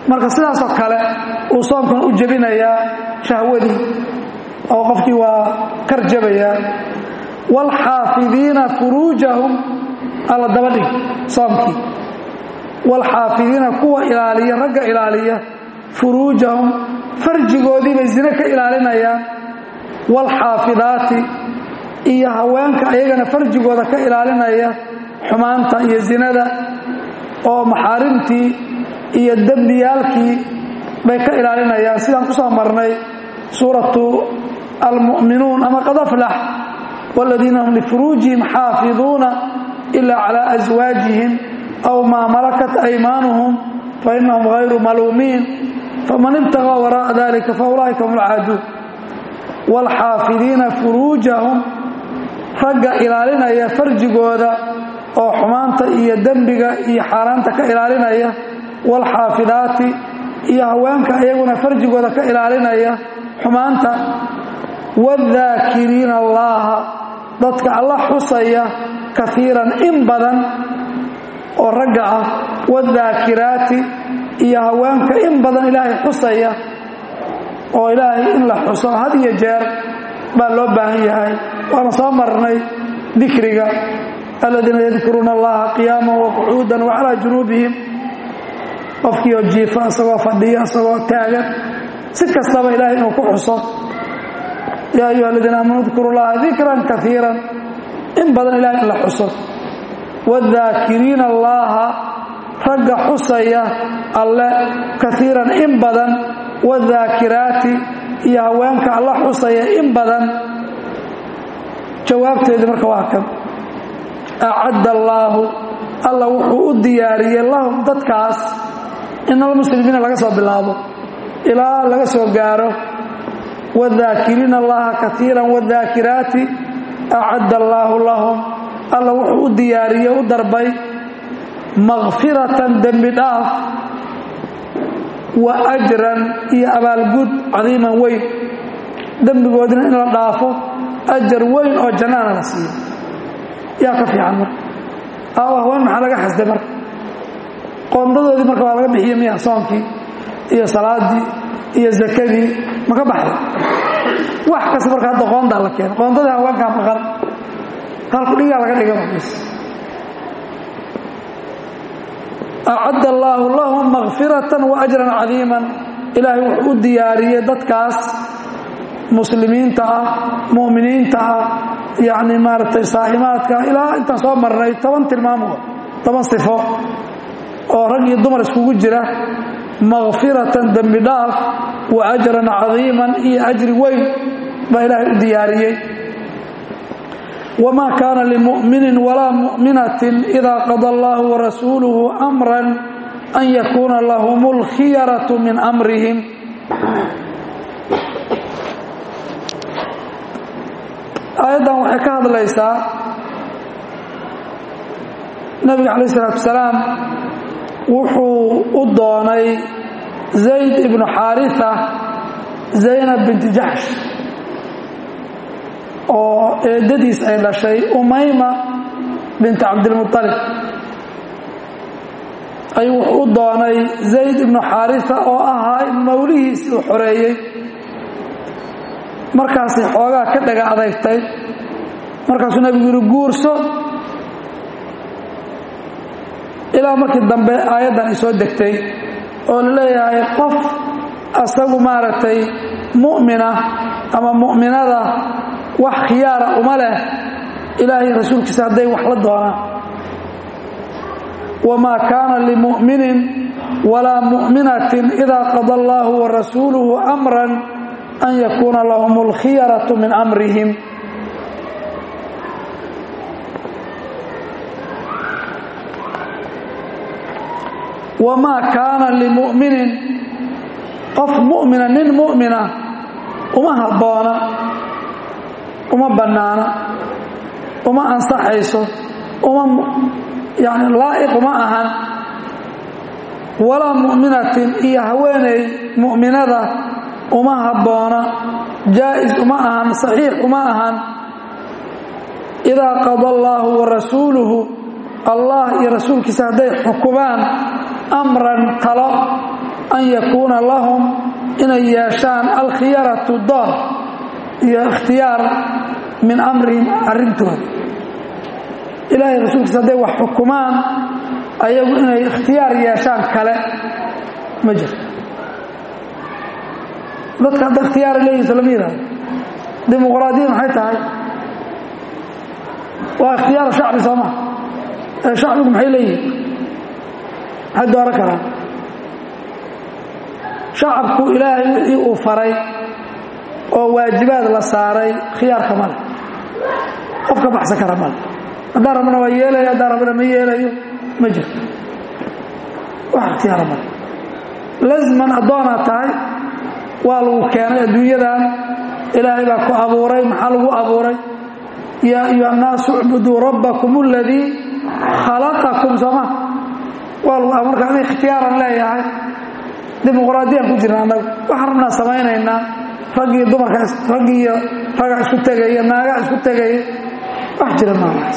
marka sidaasoo kale uu soomkan u jebinayaa shahwadii oo qofkii waa kar jabayaa waalxaafidiina furuujahum alla daba dhig soomkii waalxaafidiina kuwa ilaaliya ragga ilaaliya furuujahum farjigoodii bay zine ka ilaalinayaan waalxaafidaati iyo haweenka ayagana farjigooda ka ilaalinaya xumaanta iyo zinada oo maxaarimtii iyo dembiyaalkii bay ka ilaalinayaan sidaan ku soo marnay suuratu almu'minuun ama qad aflax waaladiina hum lifuruujihim xaafiduuna ila calaa aswaajihim aw maa malakat aymaanuhum fainahum hayru maluumiin faman ibtagaa waraa'a dalika faulaa'ika hum alcaaduun waalxaafidiina furuujahum ragga ilaalinaya farjigooda oo xumaanta iyo dembiga iyo xaaraanta ka ilaalinaya waalxaafidaati iyo haweenka iyaguna farjigooda ka ilaalinaya xumaanta waadaakiriina allaaha dadka alla xusaya kaiiran in badan oo ragga ah wadaakiraati iyo haweenka in badan ilaahay xusaya oo ilaahay in la xuso had iyo jeer baa loo baahan yahay waana soo marnay dikriga aladiina yadkuruuna allaha qiyaama waqucuudan wacalaa junuubihim qofkiioo jiifa isagoo fadhiya isagoo taagan si kastaba ilahay inuu ku xuso yaa ayuha aladiina aamanu dkuru llaha dikran kaiiran in badan ilahay in la xuso wadaakiriina allaaha ragga xusaya alle kaiiran in badan wadaakiraati iyo haweenka alla xusaya in badan jawaabteedii marka waa kan acadda allaahu alla wuxuu u diyaariyey lahum dadkaas inalmuslimiina laga soo bilaabo ilaa laga soo gaaro wadaakiriina allaha kaiiran wadaakiraati acadda allaahu lahum alla wuxuu u diyaariyey u darbay makfiratan dembi dhaaf wa ajran iyo abaalgud cadiiman weyn dembigoodina in la dhaafo ajar weyn oo jannaana la siiyo yaa ka fiican marka aaw haween maxaa laga xasday marka qoondadoodii marka waa laga bixiye miya soonkii iyo salaadii iyo zakadii ma ka baxday wax kasta marka hadda qoondaa la keena qoondadii haweenkaa maqan halku dhigaa laga dhiga markiis acadda allaahu lahum makfiratan wa ajran cadiiman ilaahay wuxuu u diyaariyey dadkaas muslimiinta ah mu'miniinta ah yacni maaragtay saa'imaadka ilaa intaan soo marnay toban tilmaamood toban sifo oo rag iyo dumar iskugu jira makfiratan dembi dhaaf wa ajran cadiiman iyo ajri weyn baa ilaahay u diyaariyey wma kaana limu'minin walaa mu'minatin ida qada allahu warasuuluhu amran an yakuuna lahum اlkhiyaratu min amrihim aayaddan waxay ka hadlaysaa nabiga calayh isalaatu wasalaam wuxuu u doonay zayd ibnu xaarisa zaynab binti jaxsh oo eedadiis ay dhashay umayma binti cabdilmualib ayuu wuxuu u doonay zayd ibnu xaarisa oo ahaa mawlihiisii uu xoreeyey markaasay xoogaa ka dhaga adeygtay markaasuu nabigu yihi guurso ilaa markii dambe aayaddan ay soo degtay oo la leeyahay qof asagu maaragtay mu'mina ama mu'minada wax khiyaara uma leh ilaahay rasuulkiisa hadday wax la doonaan wamaa kaana limu'minin walaa mu'minatin idaa qada allaahu warasuuluhu amran an yakuuna lahum alkhiyaratu min amrihim wamaa kaana limu'minin qof mu'mina nin mu'mina uma habboona uma bannaana uma ansaxayso uma yani laa'iq uma ahan walaa mu'minatin iyo haweeney mu'minada uma habboona jaa'is uma ahan saxiix uma ahan idaa qada allaahu wa rasuuluhu allah iyo rasuulkiisa hadday xukumaan amran talo an yakuuna lahum inay yeeshaan alkhiyaratu door iyo ikhtiyaar min amrihim arrintooda ilaahay rasuulkiisa hadday wax xukumaan ayagu inay ikhtiyaar yeeshaan kale ma jirto dadka hadda ikhtiyaara leeyihiso lama yihahdo dimuqraadiyad maxay tahay waa ikhtiyaar shacbi soo maa ee shacbigu maxay leeyihin maxay dooran karaan shacabku ilaahay wixii uu faray oo waajibaad la saaray khiyaarka male qof ka baxsan kara male haddaan rabna waa yeelayo haddaan rabna ma yeelayo ma jirto wax ikhtiyaara male lasman addoonaad tahay waa lagu keenay adduunyadan ilaahay baa ku abuuray maxaa lagu abuuray yaa ayuha annaasu icbuduu rabbakum aladii khalaqakum sooma waa lagu marka adi ikhtiyaaran leeyahay dimuqraadiyaan ku jirna annaga waxaan rabnaa samaynaynaa raggiiyo dumarka raggiiyo raga isku tegaya naaga isku tegaya wax jira maalaas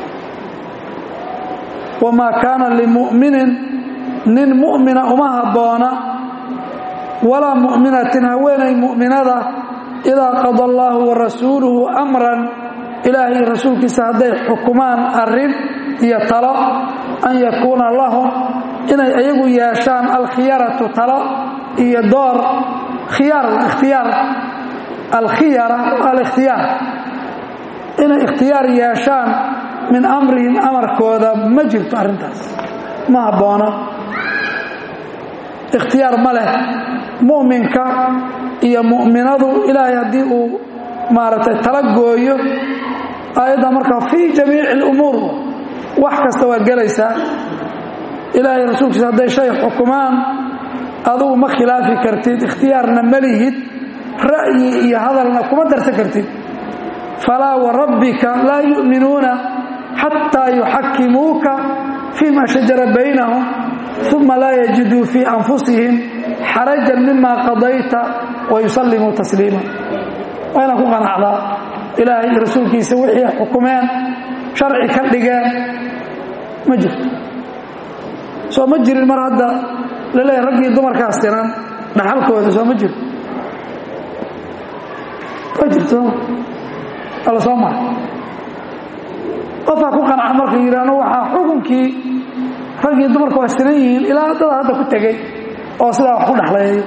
wamaa kaana limu'minin nin mu'mina uma habboona walaa mu'minatin haweenay mu'minada idaa qada allaahu wa rasuuluhu amran ilaahay rasuulkiisa hadday xukumaan arrin iyo talo an yakuuna lahum inay ayagu yeeshaan alkhiyaratu talo iyo door khiyaar ikhtiyaar alkhiyara alikhtiyaar inay ikhtiyaar yeeshaan min amrihim amarkooda ma jirto arrintaas ma habboona ikhtiyaar ma leh mu'minka iyo mu'minadu ilaahay haddii uu maaragtay tala gooyo aayadda markaa fii jamiici alumuur wax kasta waa gelaysaa ilaahay rasuulkiisa hadday shay xukumaan adugu ma khilaafi kartid ikhtiyaarna ma lihid ra'yi iyo hadalna kuma darsan kartid falaa warabbika laa yu'minuuna xataa yuxakimuuka fii ma shajara baynahum uma laa yajiduu fii anfusihim xarajan mima qadayta wa yusallimuu tasliima waa inaan ku qanacdaa ilaahay iyo rasuulkiisa wixii xukumeen sharci ka dhigeen ma jirto soo ma jirin mar hadda laleeyahay raggii dumarkaas tiran dhaxalkooda soo ma jiro ma jirto alla soo mara qofaa ku qanca marka yidhaahno waxaa xukunkii raggii dumarka waa sinan yihiin ilaa dada hadda ku tegey oo sidaa wax ku dhexleeyo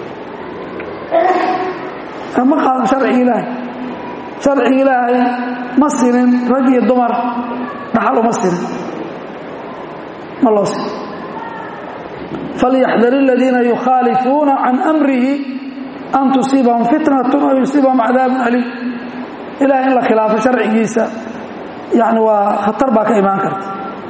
ma qaadan sharcigi ilaahay sharcigi ilaahay ma sinin rag iyo dumar dhaxal uma sinin ma loo sinin falyaxdar aladiina yukhaalifuuna can amrihi an tusiibahum fitnatun aw yusiibahum cadaabun aliim ilahay in la khilaafo sharcigiisa yani waa khatar baa ka imaan karta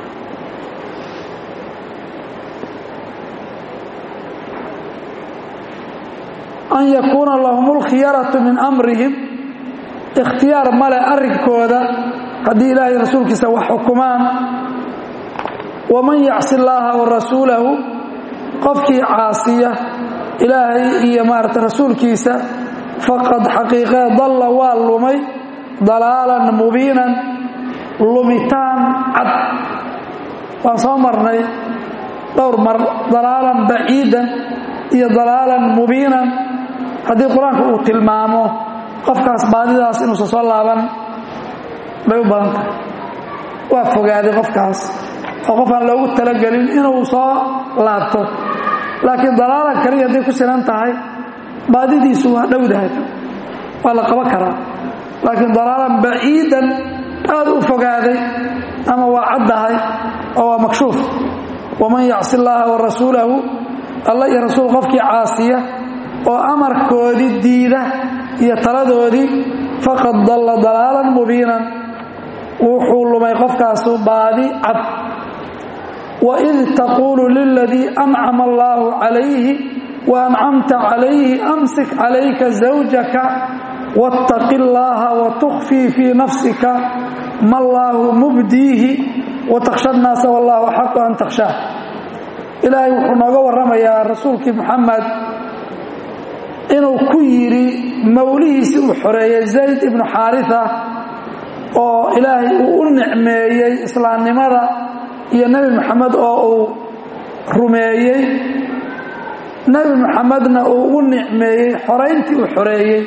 an yakuuna lahum اlkhiyaratu min amrihim ikhtiyaar male arrinkooda haddii ilaahay rasuulkiisa wax xukumaan waman yacsi اllaaha wa rasuulahu qofkii caasiya ilaahay iyo maarata rasuulkiisa faqad xaqiiqee dalla waa lumay dalaalan mubiinan lumitaan cad waan soo marnay dhowr mar dalaalan baciidan iyo dalaalan mubiinan haddii qur-aanka uu tilmaamo qofkaas baadidaas inuusan soo laaban bay u badan tahay waa fogaaday qofkaas oo qof aan loogu talagelin inuu soo laabto laakiin dalaalan kaliya hadday ku sinan tahay baadidiisu waa dhowdahay waa la qaban karaa laakiin dalaalan baciidan aad u fogaaday ama waa caddahay oo waa makshuuf waman yacsi illaaha wa rasuulahu alla iyo rasuul qofkii caasiya oo amarkoodii diida iyo taladoodii faqad dalla dalaalan mubiinan wuxuu lumay qofkaasu baadi cad waid taquulu liladii ancama allaahu calayhi wa ancamta calayhi amsik calayka zawjaka waاtaqi اllaha watukfii fii nafsika ma allaahu mubdiihi watakhsha nnaasa wallahu axaqu an takhshaa ilaahay wuxuu nooga warramayaa rasuulkii muxamed inuu ku yidhi mawlihiisii uu xoreeyey zayd ibnu xaarisa oo ilaahay uu u nicmeeyey islaamnimada iyo nebi moxamed oo uu rumeeyey nebi maxamedna uu ugu nicmeeyey xorayntii uu xoreeyey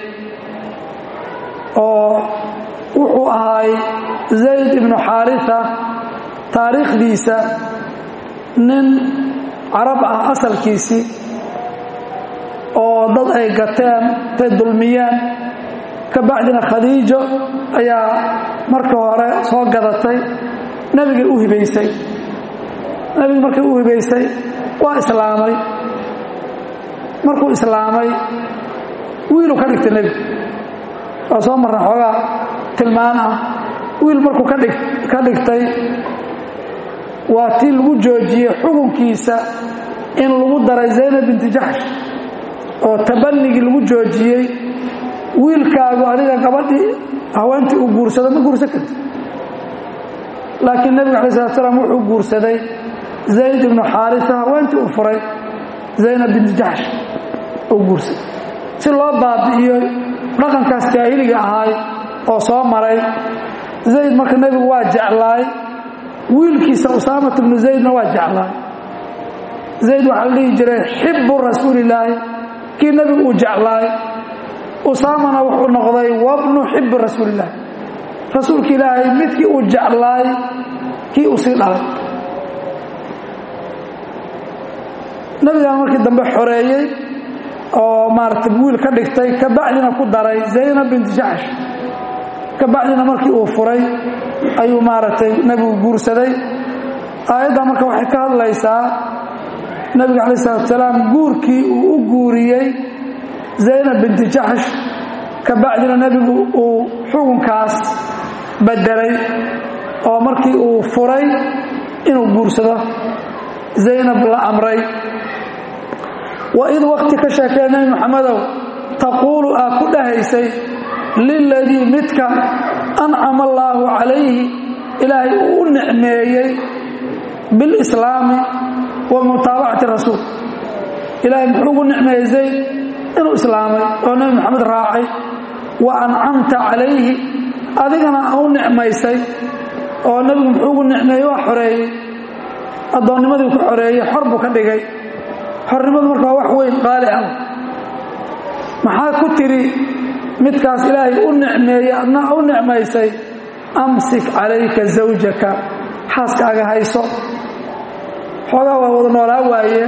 oo wuxuu ahaay zayd ibnu xaarisa taariikhdiisa nin carab ah asalkiisii oo dad ay gateen tay dulmiyeen ka bacdina khadiijo ayaa markii hore soo gadatay nebigay u hibaysay nebiga markay u hibaysay waa islaamay markuu islaamay wiiluu ka dhigtay nebigu waa soo marna xoogaa tilmaan ah wiil markuu kadhig ka dhigtay waa tii lagu joojiyey xukunkiisa in lagu daray zaynab binti jaxsh oo tabanigii lagu joojiyey wiilkaagu adiga gabadhii haweentii uu guursado ma guursan karti laakiin nebiga alay slat slam wuxuu guursaday zayd ibnu xaarisa haweentii uu furay zaynab binti jaxsh uu guursaday si loo baabi'iyo dhaqankaas jaahiliga ahaay oo soo maray zayd marka nebigu waa jeclaay wiilkiisa usaamat ibnu zaydna waa jeclaay zayd waxaa la dhihi jiray xibbu rasuulillaahi kii nebigu uu jeclaay usaamana wuxuu noqday wabnu xibbi rasuulillahi rasuulka ilaahay midkii uu jeclaay kii uu sii dhalay nebigan markii dambe xoreeyey oo maaragtay wiil ka dhigtay ka bacdina ku daray zaynab binti jaxsh ka bacdina markii uu furay ayuu maaragtay nebigu guursaday aayadda marka waxay ka hadlaysaa nebiga calayi salatu salaam guurkii uu u guuriyey zaynab binti jaxsh ka bacdina nebigu uu xukunkaas bedelay oo markii uu furay inuu guursado zaynab la amray waid wakti ka sheekee nebi maxamedow taquulu aa ku dhahaysay liladii midka ancama allaahu calayhi ilaahay uu u nicmeeyey bilislaami wa mutaabacati rasuul ilaahay muxuu ugu nicmeeyey zayd inuu islaamay oo nebi maxamed raacay wa ancamta calayhi adigana aa u nicmaysay oo nebigu muxuu ugu nicmeeyey waa xoreeyey addoonnimadii ku xoreeyey xor buu ka dhigay xornimadu marka waa wax weyn qaali ah maxaa ku tidhi midkaas ilaahay u nicmeeyey adna u nicmaysay amsik calayka zawjaka xaaskaaga hayso xoogaa waa wada noolaa waaye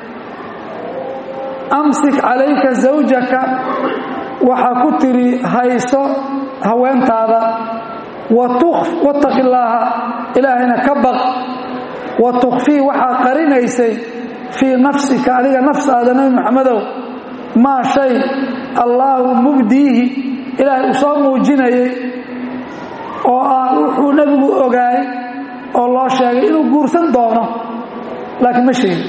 amsik calayka zawjaka waxaa ku tidhi hayso haweentaada wattaqi illaaha ilaahayna ka baq wa tukfii waxaa qarinaysay fii nafsika adiga nafsaada nebi maxamedow maa shay allaahu mubdiihi ilaahay uu soo muujinayay oo ah wuxuu nebigu ogaay oo loo sheegay inuu guursan doono laakiin ma sheegin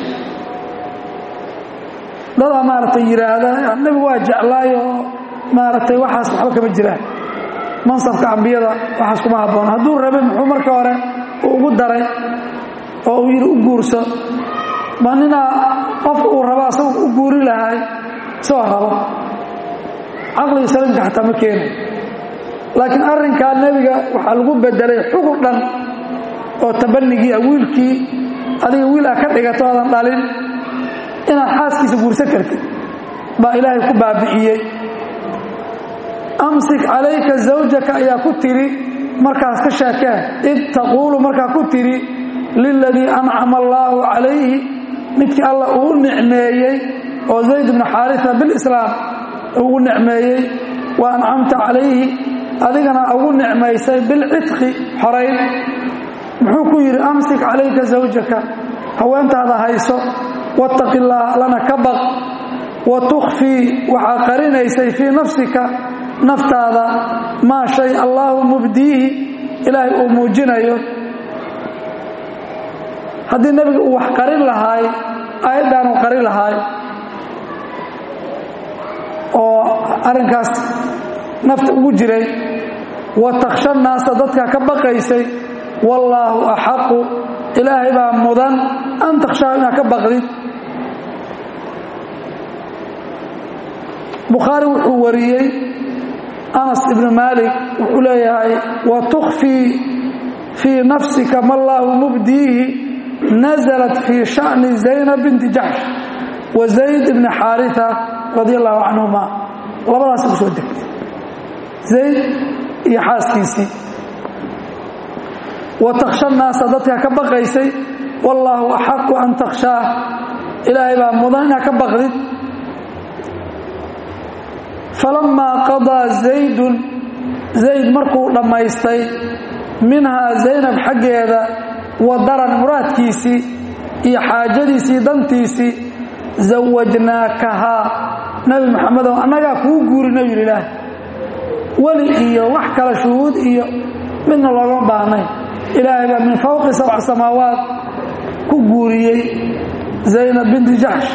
dadaa maaragtay yidhaahda nebigu waa jeclaay oo maaragtay waxaas waxba kama jiraan mansabka ambiyada waxaas kuma habboon hadduu rabay muxuu marka hore uu ugu daray oo uu yidhi u guurso ma ninaa qof uu rabo asagu u guuri lahay isagoo rabo caqliga saliimka xataa ma keenay laakiin arrinkaa nebiga waxaa lagu bedelay xukun dhan oo tabanigii ah wiilkii adiga wiil ah ka dhigato aadan dhalin inaad xaaskiisa guursan kartid baa ilaahay ku baabi'iyey amsik calayka zawjaka ayaa ku tidhi markaas ka sheekeen id taquulu markaa ku tidhi liladii ancama allaahu calayhi midkii alla uu nicmeeyey oo zayd bnu xaarisa bilislaam ugu nicmeeyey wa ancamta calayhi adigana ugu nicmaysay bilcidqi xorayn muxuu ku yidhi amsik calayka zawjaka haweentaada hayso wattaqi illaah lana ka baq wa tukhfii waxaa qarinaysay fii nafsika naftaada maa shay allaahu mubdiihi ilaahay uu muujinayo haddii nebiga uu wax qarin lahaay aayaddaanuu qarin lahaay oo arrinkaas nafta ugu jiray wa takhsha naasa dadka ka baqaysay wallaahu axaqu ilaahay baa mudan an takhshaa inaad ka baqdid bukhaari wuxuu wariyey anas ibnu maalik wuxuu leeyahay wa tukhfii fii nafsika ma allaahu mubdiihi naزlat fii sha'ni zaynab binti jaxsh wa zayd ibni xaarita radi allahu canhuma labadaas ku soo degtay zayd iyo xaaskiisii wa takhsha naasa dadka ka baqaysay wallaahu axaqu an takhshaa ilaahay baa mudan inaad ka baqdid falammaa qadaa zaydun zayd markuu dhammaystay minhaa zaynab xaggeeda wadaran muraadkiisii iyo xaajadiisii dantiisii zawajnaakahaa nebi maxamedow annagaa kuu guurina yidhi ilaah weli iyo wax kale shuhuud iyo midna loogama baahnay ilaahay baa min fawqi sabc samaawaat ku guuriyey zaynab binti jaxsh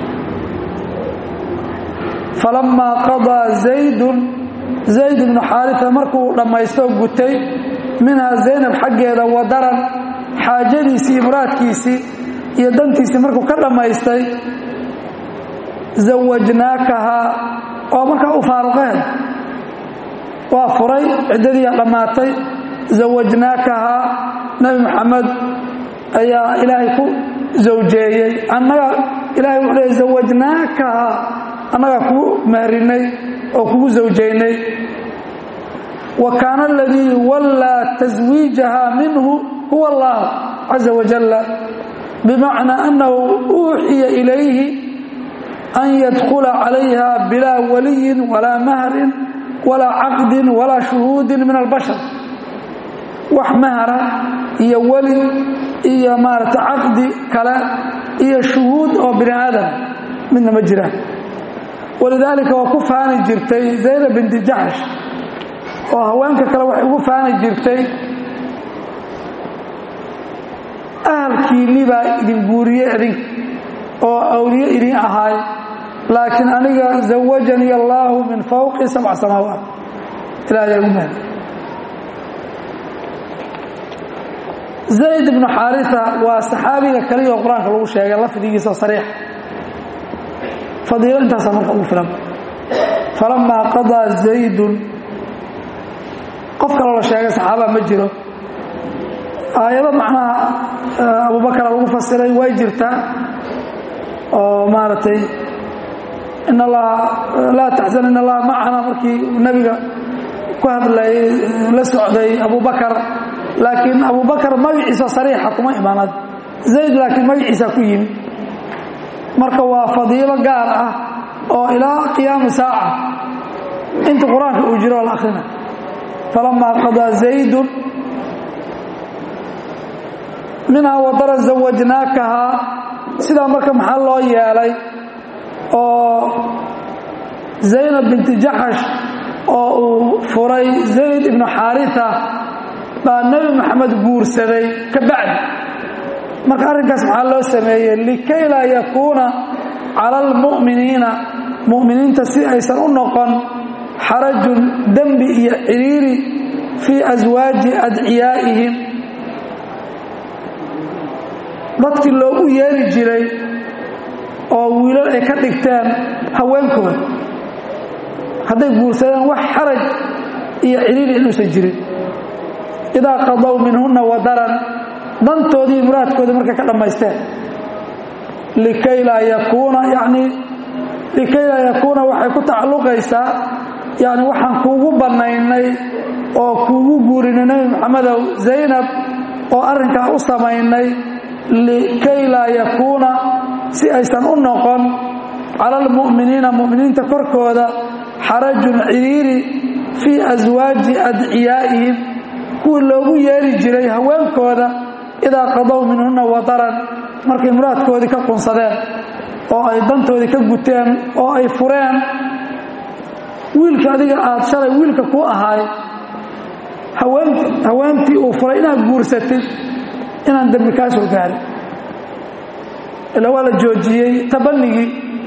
falammaa qadaa zaydun zayd ibnu xaarita markuu dhammaystoo gutay minhaa zaynab xaggeeda wadaran xaajadiisii iyo muraadkiisii iyo dantiisii markuu ka dhammaystay zawajnaakahaa oo markaa u faaruqeen waa furay ciddadiiyaa dhammaatay zawajnaakahaa nebi maxamed ayaa ilaahay ku zawjeeyey annaga ilahay wuxuu leey zawajnaakahaa annagaa kugu mahrinay oo kugu zawjaynay wa kaana aladii wallaa taswiijaha minhu huwa allah caza wajalla bimacnaa annahu uuxiya ilayhi an yadkhula calayha bilaa waliyin walaa mahrin walaa caqdin walaa shuhuudin min albashar wax mahra iyo weli iyo maarata caqdi kale iyo shuhuud oo bini aadam midna ma jiraan walidaalika waa ku faani jirtay zaynab binti jaxsh oo haweenka kale waxay ugu faani jirtay ahalkiinni baa idin guuriye idinka oo awliye idin ahaay laakiin aniga zawajanii allaahu min fawqi sabc samaawaat ilahay ugu mahdi zayd ibnu xaarisa waa saxaabiga kaliya oo qur-aanka lagu sheegay lafdigiisa sariix fadiilo intaasaa marka ugu filan falamaa qadaa zaydun qof kaloo la sheegay saxaaba ma jiro aayado macnaha abubakara lagu fasiray way jirtaa oo maaragtay in allaha laa taxzan in allaha macana markii nebiga ku hadlayay la socday abubakar laakiin abubakar magaciisa sariixa kuma imaanad zayd laakiin magaciisa ku yimi marka waa fadiilo gaar ah oo ilaa qiyaami saaca inta qur-aanka uu jiro la akhrina falamaa qadaa zaydun minhaa wadara zawajnaakahaa sidaa marka maxaa loo yeelay oo zaynab binti jaxash oo uu furay zayd ibnu xaarita baa nebi maxamed guursaday ka bacdi marka arrinkaas maxaa loo sameeyey likay laa yakuuna cala almu'miniina mu'miniinta si aysan u noqon xarajun dembi iyo ciriiri fii aswaaji adciyaa'ihim dadkii loogu yeeri jiray oo wiilal ay ka dhigteen haweenkooda hadday guursadeen wax xaraj iyo ciriiri inuusan jirin idaa qadow minhunna wadaran dantoodii muraadkoodii markay ka dhammaysteen likay laa yakuuna yacnii likay laa yakuuna waxay ku tacalluqaysaa yacni waxaan kuugu bannaynay oo kuugu guurinay nebi maxamedow zaynab oo arrinkaa u samaynay likay laa yakuuna si aysan u noqon cala almu'miniina mu'miniinta korkooda xarajun ciriiri fii aswaaji adciyaa'ihim kuwii loogu yeeri jiray haweenkooda idaa qadow minhunna wadaran markay muraadkoodii ka qunsadeen oo ay dantoodii ka guteen oo ay fureen wiilka adiga aad shalay wiilka ku ahaay haweentii uu furay inaad guursatid inaan dembi kaa soo gaarin ilaa waa la joojiyey tabanigii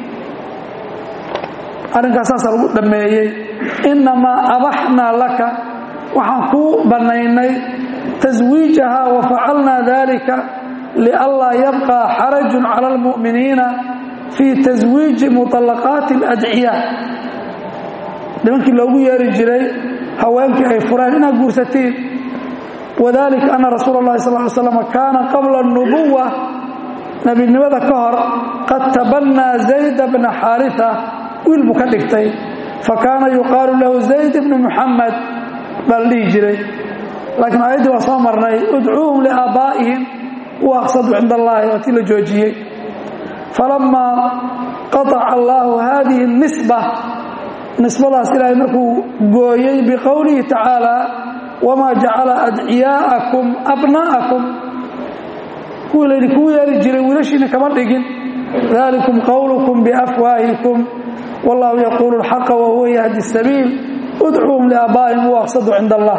arrinkaas saasaa lagu dhammeeyey innamaa abaxnaa laka waxaan kuu bannaynay taswiijaha wa facalnaa dalika lianlaa yabqaa xarajun cala almu'miniina fii taswiiji muطallaqaati اladciyaa nimankii loogu yeeri jiray haweenkii ay fureen inaad guursatiin wadalika ana rasuula اllahi sal ly slam kaana qabla اnubuwa nebinimada ka hor qad tabannaa zayda bna xaarita wiil buu ka dhigtay fa kaana yuqaalu lahu zayd bnu muxamed baa la dhihi jiray laakiin aayaddii waa soo marnay udcuuhum liaabaa'ihim huwa aqsadu cinda allaahi waa tii la joojiyey falamaa qataca allaahu haadihi nisba nisbadaas ilaahay markuu gooyey biqowlihi tacaala wamaa jacala adciyaa'akum abnaa'akum kuwii laydhi kuu yeeri jiray wiilashiina kama dhigin dalikum qowlukum biafwaahikum wallahu yaquulu alxaqa wahuwa yahdi sabiil udcuuhum liaabaa'ihim huwa aqsadu cinda allah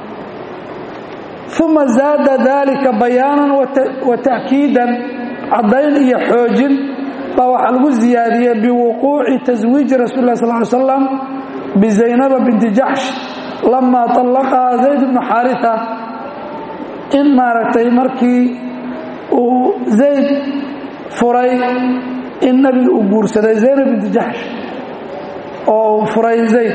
uma zaada dalika bayaanan wa ta'kiidan caddayn iyo xoojin baa waxaa lagu ziyaadiyey biwuquuci taswiiji rasul lah sal ly slam bizaynaba binti jaxsh lamaa طallaqahaa zayd bnu xaarita in maaragtay markii uu zayd furay in nabiga uu guursaday zaynab binti jaxsh oo uu furay zayd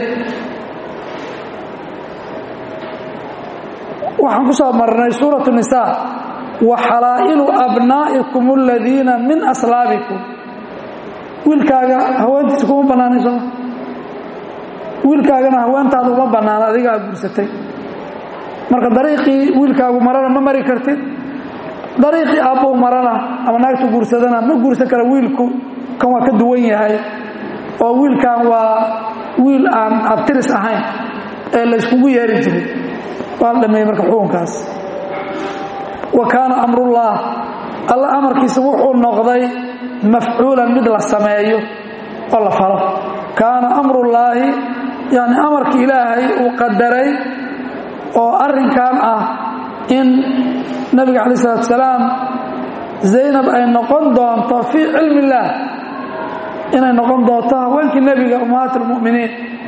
waxaan ku soo marnay suuraة النisaa waxalaa'ilu abnaa'ikum aladiina min aslaabikum wiilkaaga haweentiisa kuma bannaanay sooma wiilkaagana haweentaada uma bannaana adiga aad guursatay marka dariiqii wiilkaagu marana ma mari kartid dariiqii aabbou marana ama naagtu guursadana ma guursan kara wiilku kan waa ka duwan yahay oo wiilkan waa wiil aan abtiris ahayn ee la yskugu yeeri jiray waa dhameeyey marka xukunkaas wa kaana amrullaah alla amarkiisa wuxuu noqday mafcuulan mid la sameeyo oo la falo kaana amrullaahi yani amarka ilaahay uu qadaray oo arrinkan ah in nabiga calayi salatu salaam zaynab ay noqon doonto fii cilmi illaah inay noqon doonto haweenkii nebiga ummahaat almu'miniin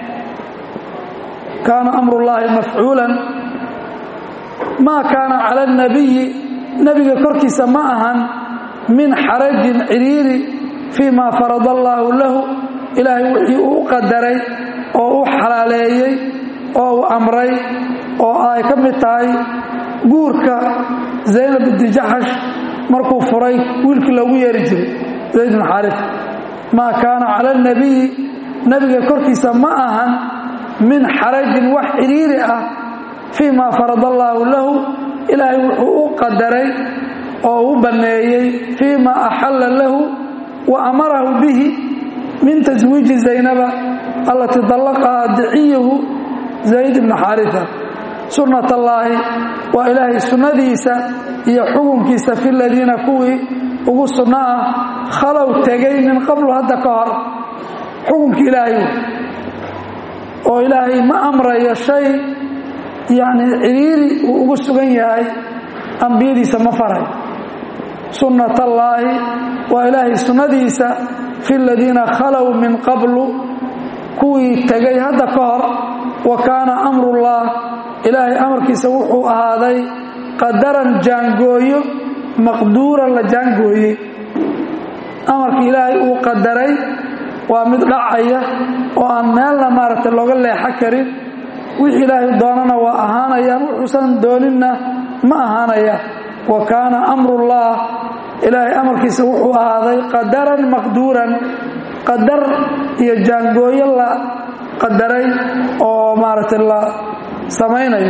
kaana amrullaahi mafcuulan maa kaana cala alnabiyi nebiga korkiisa ma ahan min xarajin ciriiri fii ma farada allaahu lahu ilaahay wixii uu u qadaray oo u xalaaleeyey oo uu amray oo ay ka mid tahay guurka zaynab binti jaxash markuu furay wiilkii loogu yeeri jiray zayd bin xaarif maa kaana cala alnabiyi nebiga korkiisa ma ahan min xarajin wax ciriiri ah fii ma farada allaahu lahu ilaahay wuxuu u qadaray oo u banneeyey fii ma axalla lahu wa amarahu bihi min taswiiji zaynaba allatii dallaqahaa diciyahu zayd bna xaarita sunnat allaahi waa ilaahay sunnadiisa iyo xukunkiisa fi ladiina kuwii ugu sunno ah khalow tegay min qablu hadda ka hor xukunkii ilaahay oo ilaahay ma amrayo shay yacni ciriiri uu ugu sugan yahay ambiyadiisa ma faray sunnat allaahi waa ilaahay sunnadiisa fi ladiina khalow min qablu kuwii tegay hadda ka hor wa kaana amrullah ilaahay amarkiisa wuxuu ahaaday qadaran jaangooyo maqduuran la jaangooyey amarka ilaahay uu qadaray waa mid dhacaya oo aan meelna maaragtay looga leexo karin wixii ilaahay doonana waa ahaanayaan wuxuusan dooninna ma ahaanaya wa kaana amrullah ilaahay amarkiisa wuxuu ahaaday qadaran maqduuran qadar iyo jaangooyo la qadaray oo maaragtay la samaynayo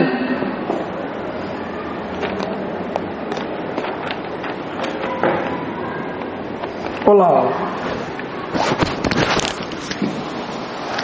wallahu aclam